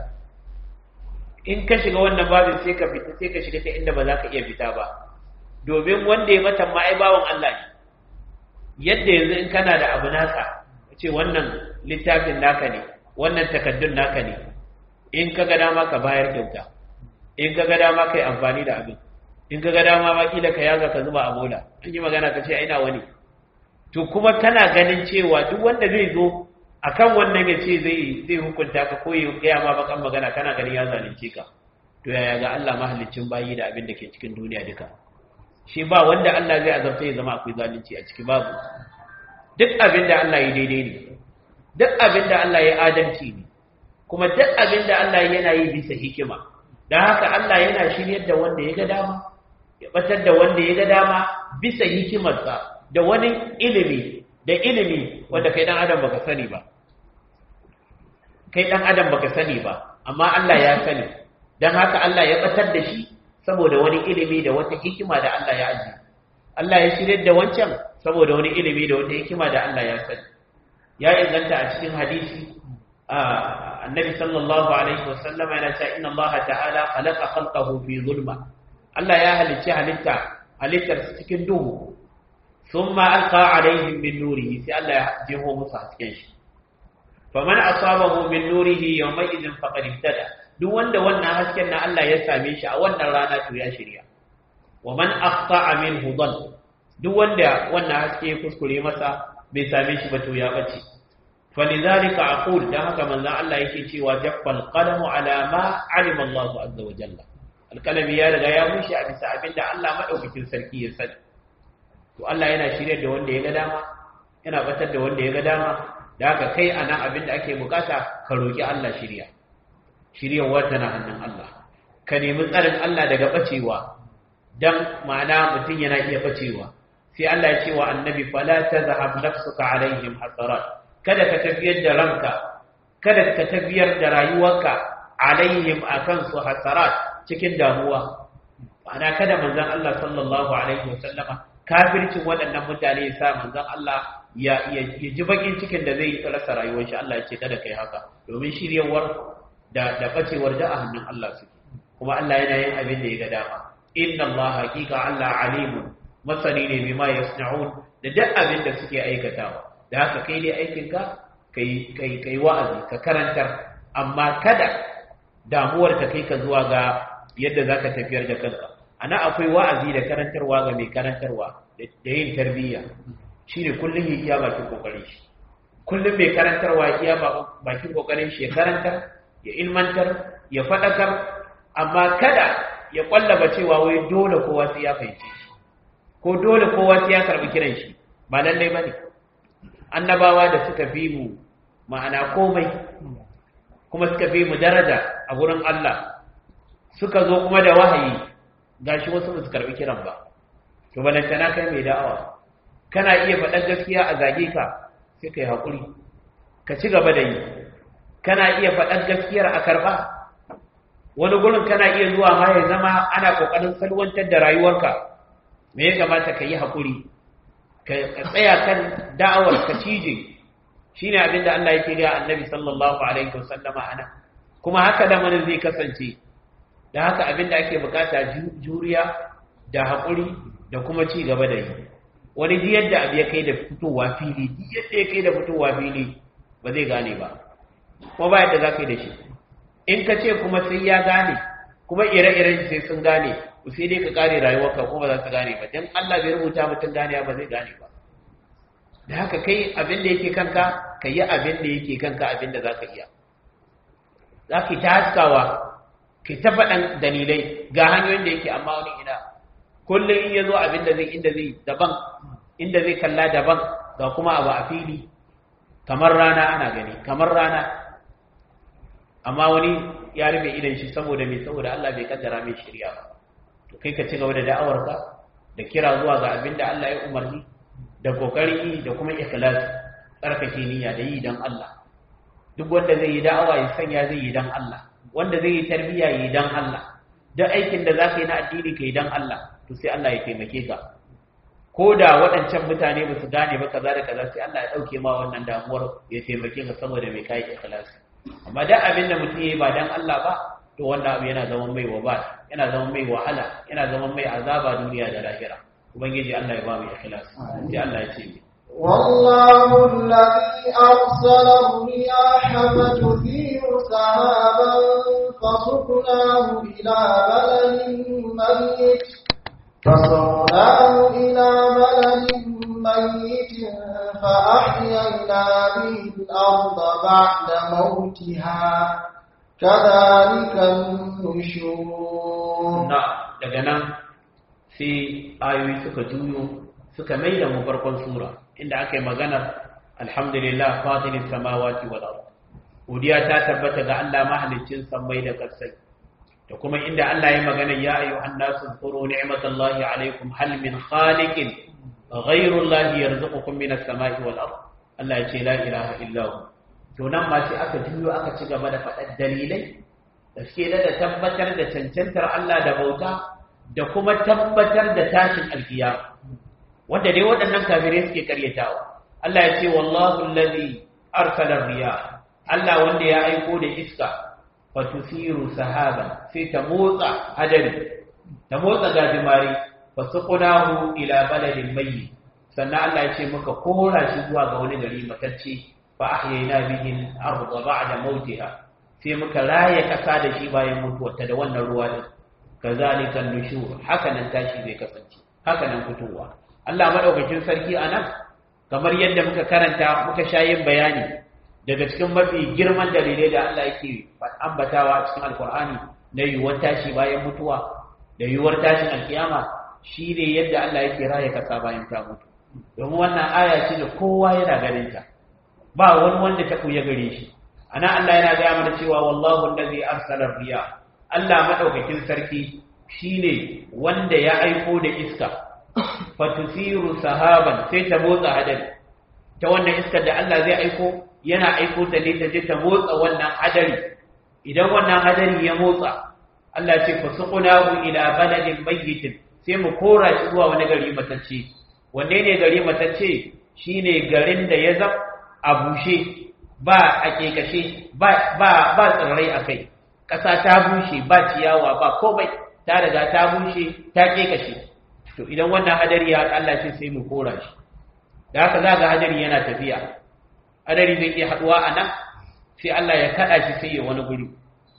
in ka shiga wannan babin sai ka fita sai ka shiga ta inda ba za ka iya fita ba domin wanda ya mata ma ai bawan Allah ne yadda yanzu in kana da abu naka ce wannan littafin naka ne wannan takaddun naka ne in ka ga dama ka bayar kyauta in ka ga dama ka yi amfani da abin in ka ga dama ma kila ka yaga ka zuba a bola an yi magana ka ce ai na wani to kuma kana ganin cewa duk wanda zai zo akan wannan ya ce zai zai hukunta ka ko ya gaya ma bakan magana kana ganin ya zalunce ka to yaya ga Allah mahallicin bayi da abin da ke cikin duniya duka shi ba wanda Allah zai azabta ya zama akwai zalunci a ciki babu duk abin da Allah ya daidai ne duk abin da Allah ya adalci ne kuma duk abin da Allah yana yi bisa hikima don haka Allah yana shiryar da wanda ya ga dama ya batar da wanda ya ga dama bisa hikimarsa da wani ilimi da ilimi wanda kai dan adam baka sani ba kai dan adam baka sani ba amma Allah ya sani dan haka Allah ya batar da shi saboda wani ilimi da wata hikima da Allah ya aji Allah ya shirye da wancan saboda wani ilimi da wata hikima da Allah ya sani ya inganta a cikin hadisi annabi sallallahu alaihi wasallam yana cewa inna Allah ta'ala khalaqa khalqahu fi zulma Allah ya halicci halitta halittar cikin duhu ثم ألقى عليهم من نوره سي الله يجيبه موسى hasken shi faman asabahu min nurihi yawmaidin faqad ihtada duk wanda wannan hasken na Allah ya same shi a wannan rana to ya shirya wa man aqta'a minhu dal duk wanda wannan haske ya kuskure masa bai same shi ba to ya bace falidhalika aqul dan haka manzon Allah yake cewa jaffal qalamu ala ma alima Allah azza wa jalla alkalami ya riga ya bushe a bisa abinda Allah madaukakin sarki ya sani to Allah yana shirye da wanda ya ga dama yana batar da wanda ya ga dama da haka kai anan abin da ake bukata ka roki Allah shirya shiryawar tana hannun Allah ka nemi tsarin Allah daga bacewa dan ma'ana mutum yana iya bacewa sai Allah ya ce wa annabi fala tazhab nafsuka alaihim hasarat kada ka tafiyar da ranka kada ka tafiyar da rayuwarka alaihim akan su hasarat cikin damuwa ma'ana kada manzon Allah sallallahu alaihi wasallama kafircin waɗannan mutane ya sa manzon Allah ya ji bakin cikin da zai rasa rayuwar shi Allah ya ce kada kai haka domin shiryawar da da bacewar da a hannun Allah suke kuma Allah yana yin abin da ya ga dama inna Allah haqiqa Allah alimun masani ne bima yasna'un da duk abin da suke aikatawa da haka kai dai aikin ka kai kai kai wa'azi ka karantar amma kada damuwar ta kai ka zuwa ga yadda zaka tafiyar da kanka ana akwai wa'azi da karantarwa ga mai karantarwa da yin tarbiyya shine kullum ya iya bakin kokarin shi kullum mai karantarwa ya iya bakin kokarin shi ya karantar ya ilmantar ya fadakar amma kada ya kwallaba cewa wai dole kowa sai ya fahimce shi ko dole kowa sai ya karbi kiran shi ba lallai bane annabawa da suka fi mu ma'ana komai kuma suka fi mu daraja a gurin Allah suka zo kuma da wahayi gashi wasu ba su karbi kiran ba to balantana kai mai da'awa kana iya faɗar gaskiya a zage ka sai kai haƙuri ka ci gaba da yi kana iya faɗar gaskiyar a karɓa wani gurin kana iya zuwa ma ya zama ana ƙoƙarin salwantar da rayuwarka me ya kamata ka yi haƙuri ka tsaya kan da'awar ka cije shine abin da Allah yake ga annabi sallallahu alaihi wasallama ana kuma haka lamarin zai kasance da haka abin da ake bukata juriya da haƙuri da kuma ci gaba da yi wani ji yadda abu ya kai da fitowa fili ji yadda ya kai da fitowa fili ba zai gane ba kuma ba yadda za ka yi da shi in ka ce kuma sai ya gane kuma ire-iren sai sun gane to sai dai ka kare rayuwarka ko ba za ka gane ba dan Allah bai rubuta mutum gane ba zai gane ba da haka kai abin da yake kanka ka yi abin da yake kanka abin da za ka iya za ka ta haskawa ka ta faɗan dalilai ga hanyoyin da yake amma wani ina kullum in ya zo abin da zai inda zai daban inda zai kalla daban ga kuma abu a fili kamar rana ana gani kamar rana amma wani ya rufe idan shi saboda mai saboda Allah bai kaddara mai shirya ba to kai ka ci gaba da da'awarka da kira zuwa ga abin da Allah ya umarni da kokari da kuma ikhlas tsarkake niyya da yi dan Allah duk wanda zai yi da'awa ya sanya zai yi dan Allah wanda zai yi tarbiyya yi dan Allah duk aikin da zaka yi na addini kai dan Allah to sai Allah ya taimake ka ko da waɗancan mutane ba su gane ba kaza da kaza sai Allah ya ɗauke ma wannan damuwar ya taimake ka saboda mai kai ikhlasi amma da abin da mutum yayi ba dan Allah ba to wannan abu yana zama mai waba yana zama mai wahala yana zama mai azaba duniya da lahira ubangiji Allah ya ba mu ikhlasi sai Allah ya ce mi والله الذي أرسل الرياح فتثير سحابا فسقناه إلى بلد ميت فصرناه إلى بلد ميت فأحيينا به الأرض بعد موتها كذلك النشور na daga nan sai ayoyi suka juyo suka mai da mu farkon sura inda aka yi maganar alhamdulillah fatilis samawati wal ard godiya ta tabbata ga Allah mahaliccin sammai da kasai da kuma inda Allah ya magana ya ayyuhan nasu zkuru ni'matallahi alaikum hal min khaliqin ghayru allahi yarzuqukum minas samai wal ard Allah ya ce la ilaha illa hu to nan ma sai aka juyo aka ci gaba da faɗar dalilai da suke da tabbatar da cancantar Allah da bauta da kuma tabbatar da tashin alkiyama wanda dai waɗannan kafirai suke karyatawa Allah ya ce wallahu allazi arsala riyah Allah wanda ya aiko da iska fatusiru sahaban sai ta motsa hadari ta motsa gajimare fasuqnahu ila baladin mayyit sannan Allah ya ce muka kora shi zuwa ga wani gari matacce fa ahyayna bihi al-ardha ba'da mautiha sai muka raye kasa da shi bayan mutuwarta da wannan ruwa din kazalika nushur haka nan tashi zai kasance haka nan fitowa Allah madaukakin sarki anan kamar yadda muka karanta muka shayin bayani daga cikin mafi girman dalilai da Allah yake ambatawa cikin alkur'ani na yiwuwar tashi bayan mutuwa da yiwuwar tashin alkiyama shi ne yadda Allah yake raya kasa bayan ta mutu domin wannan aya ce da kowa yana ganin ta ba wani wanda ta kuya gare shi ana Allah yana gaya mana cewa wallahu allazi arsala riya Allah madaukakin sarki shine wanda ya aiko da iska fatusiru sahaban sai ta motsa hadari ta wannan iskar da Allah zai aiko yana aiko ta ne ta je ta motsa wannan hadari idan wannan hadari ya motsa Allah ce fa suqnahu ila baladin mayyitin sai mu kora shi zuwa wani gari matacce wanne ne gari matacce shine garin da ya zab a bushe ba a kekashe ba ba ba tsirrai akai kasa ta bushe ba ciyawa ba komai ta riga ta bushe ta kekashe to idan wannan hadari ya Allah ce sai mu kora shi da haka za ga hadari yana tafiya hadari zai iya haduwa a nan sai Allah ya kada shi sai ya wani guri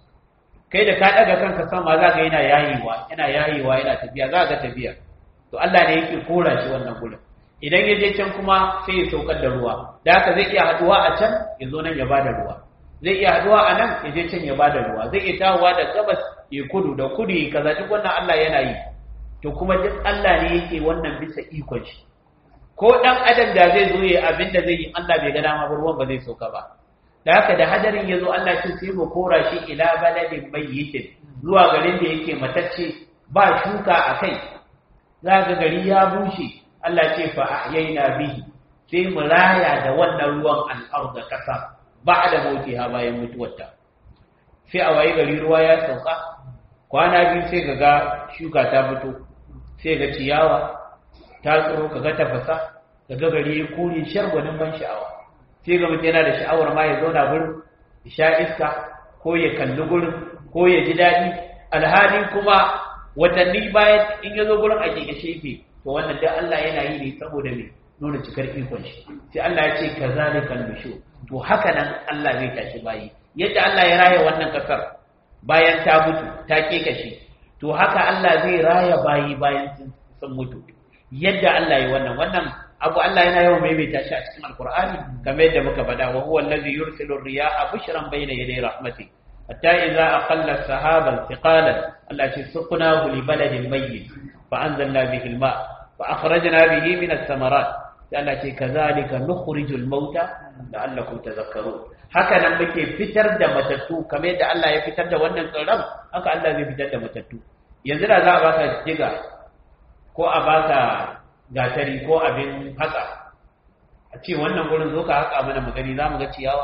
kai da ka daga kanka sama za ga yana yayewa yana yayewa yana tafiya za ga tafiya to Allah ne yake kora shi wannan gurin idan ya je can kuma sai ya saukar da ruwa da haka zai iya haduwa a can ya zo nan ya bada ruwa zai iya haduwa a nan ya je can ya bada ruwa zai iya tawowa da gabas ya kudu da kudu ya kaza duk wannan Allah yana yi to kuma duk Allah ne yake wannan bisa ikon shi ko dan adam da zai zo ya abin da zai yi Allah bai ga dama ba ruwan ba zai sauka ba da haka da hadarin ya zo Allah ce sai mu kora shi ila baladin mayyitin zuwa garin da yake matacce ba shuka a kai za ga gari ya bushe Allah ce fa ahyayna bihi sai mu raya da wannan ruwan al'arda kasa ba da mautiha bayan mutuwarta sai a waye gari ruwa ya sauka kwana biyu sai ga ga shuka ta fito sai ga ciyawa ta tsoro ka ga tafasa ka ga gari ya kore shargwanin ban sha'awa sai ga mutum yana da sha'awar ma ya zauna gurin ya sha iska ko ya kalli gurin ko ya ji daɗi alhali kuma watanni bayan in ya zo gurin a kekashe yake to wannan dai Allah yana yi ne saboda me nuna cikar ikon shi sai Allah ya ce kazalika nushu to haka nan Allah zai tashi bayi yadda Allah ya raya wannan kasar bayan ta mutu ta kekashe to haka Allah zai raya bayi bayan sun mutu yadda Allah yi wannan wannan abu Allah yana yawan maimaita shi a cikin alkur'ani kamar yadda muka faɗa wa huwa allazi yursilu ar-riyaha bushran bayna yaday rahmati hatta idza aqalla sahaban thiqalan Allah ce suqnahu li baladin mayyit fa anzalna bihi al-ma fa akhrajna bihi min ath-thamarat Allah ce kazalika nukhrijul mauta la'allakum tadhakkarun haka nan muke fitar da matattu kamar yadda Allah ya fitar da wannan tsirran haka Allah zai fitar da matattu yanzu da za a baka jiga ko a baka gatari ko abin haka a ce wannan gurin zo ka haka mana magani za mu ga ciyawa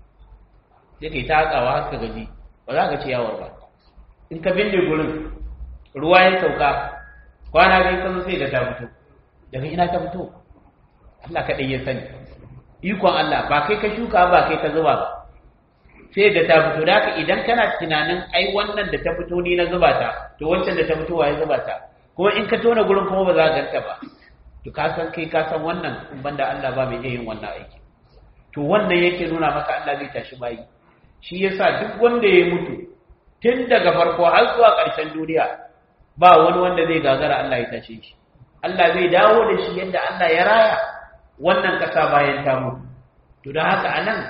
sai kai ta hakawa haka gaji ba za ka ciyawar ba in ka binne gurin ruwa ya sauka kwana biyu kan sai da ta fito daga ina ta fito Allah kaɗai ya sani ikon Allah ba kai ka shuka ba kai ka zuba ba sai da ta fito da haka idan kana tunanin ai wannan da ta fito ni na zuba ta to wancan da ta fito wa ya zuba ta kuma in ka tona gurin kuma ba za ka ganta ba to ka san kai ka san wannan in banda Allah ba mai iya yin wannan aiki to wannan yake nuna maka Allah zai tashi bayi shi yasa duk wanda ya mutu tun daga farko har zuwa ƙarshen duniya ba wani wanda zai gagara Allah ya tashe shi Allah zai dawo da shi yadda Allah ya raya wannan ƙasa bayan ta mutu to don haka anan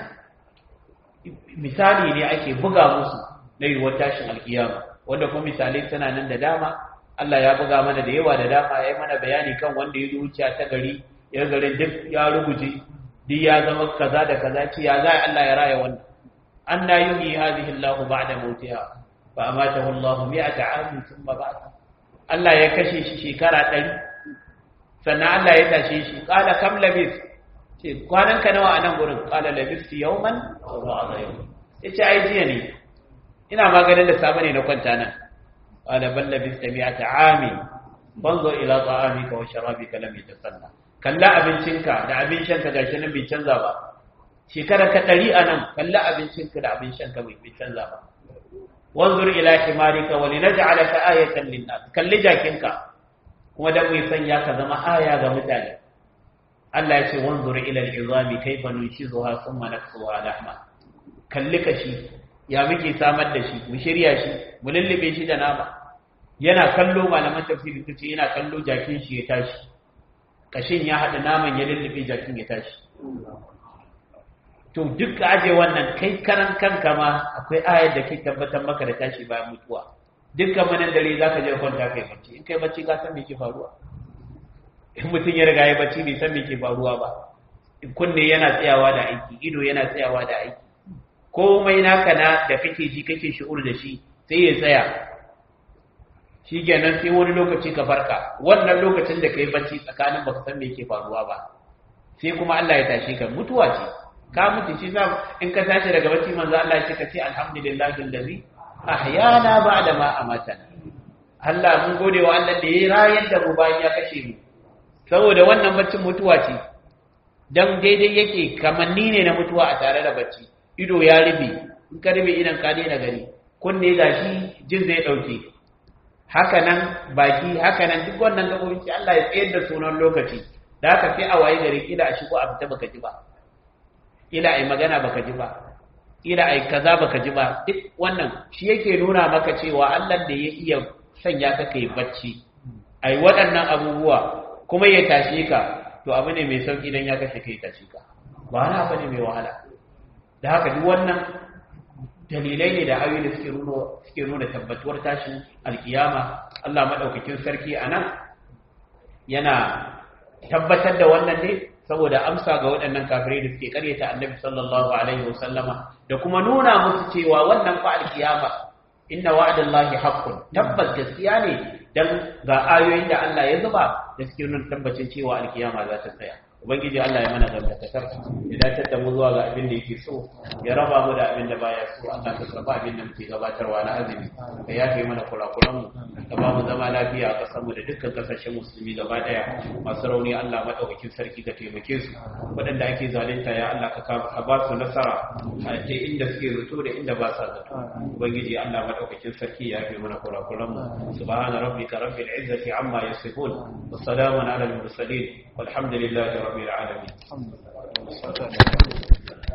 misali ne ake buga musu na yiwuwar tashin alkiyama wanda kuma misalai tana nan da dama Allah ya buga mana da yawa da dama ya yi mana bayani kan wanda ya zuciya ta gari ya garin duk ya ruguje duk ya zama kaza da kaza ce ya za Allah ya raya wannan an na yi hadhihi Allah ba'da mautiha fa amatahu Allah mi'ata amin thumma ba'atha Allah ya kashe shi shekara 100 sannan Allah ya tashe shi qala kam labis ce kwanan ka nawa a nan gurin qala labistu yawman aw ba'da yawm yace ai jiya ne ina maganin da safe ne na kwanta nan قال بل لبثت مئة عام فانظر إلى طعامك وشرابك لم يتسنى kalla abincinka da abin shanka gashi nan bai canza ba shekara ka ɗari a nan kalla abincinka da abin shanka bai canza ba wanzur ila himarika wa linaj'alaka ayatan linnas kalli jakinka kuma dan mai sanya ka zama aya ga mutane Allah ya ce wanzur ila al-izami kayfa nunshizuha thumma naksuha lahma kalli kashi ya muke samar da shi mu shirya shi mu lullube shi da nama yana kallo malaman tafsiri suce yana kallo jakin shi ya tashi kashin ya haɗa naman ya lullube jakin ya tashi to duk aje wannan kai karan kanka ma akwai ayar da ke tabbatar maka da tashi bayan mutuwa dukkan manan dare za ka je kwanta kai bacci in kai bacci ka san me ke faruwa in mutum ya riga ya bacci bai san me ke faruwa ba kunne yana tsayawa da aiki ido yana tsayawa da aiki komai naka na da kake ji kake shi'ur da shi sai ya tsaya shi kenan sai wani lokaci ka farka wannan lokacin da ka yi bacci tsakanin baka san me yake faruwa ba sai kuma Allah ya tashi ka mutuwa ce ka mutu shi za in ka tashi daga bacci manzo Allah ya ce ka ce alhamdulillahi allazi ahyana ba'da ma amatana Allah mun gode wa Allah da ya rayar da mu bayan ya kashe mu saboda wannan baccin mutuwa ce dan daidai yake kamanni ne na mutuwa a tare da bacci ido ya rube in ka rube idan ka daina gani kunne gashi jin zai dauke haka nan baki haka nan duk wannan gabobin sai Allah ya tsayar da sunan lokaci da haka sai a waye gari kila a shigo a fita baka ji ba kila ai magana baka ji ba kila ai kaza baka ji ba duk wannan shi yake nuna maka cewa Allah da ya iya sanya ka kai bacci ai waɗannan abubuwa kuma ya tashe ka to abu ne mai sauki dan ya kashe kai tashe ka ba wani abu ne mai wahala da haka duk wannan dalilai ne da ayoyi da suke nuna suke nuna tabbatuwar tashin alkiyama Allah madaukakin sarki anan yana tabbatar da wannan ne saboda amsa ga waɗannan kafirai da suke karyata annabi sallallahu alaihi wasallama da kuma nuna musu cewa wannan fa alkiyama inna wa'dallahi haqqun tabbas gaskiya ne dan ga ayoyin da Allah ya zuba da suke nuna tabbacin cewa alkiyama za ta tsaya ubangiji Allah ya mana dangantakar ya dace da mu zuwa ga abin da yake so ya raba mu da abin da baya so Allah ka karba abin da muke gabatarwa na azumi ka yafe mana kurakuran mu ka ba mu zama lafiya a kasar mu da dukkan kasashen musulmi gaba daya masu rauni Allah madaukakin sarki ka taimake su waɗanda ake zalunta ya Allah ka ka ba su nasara a ce inda suke zato da inda ba sa zato ubangiji Allah madaukakin sarki ya yafe mana kurakuran mu subhana rabbika rabbil izzati amma yasifun wa salamun ala al mursalin والحمد لله رب العالمين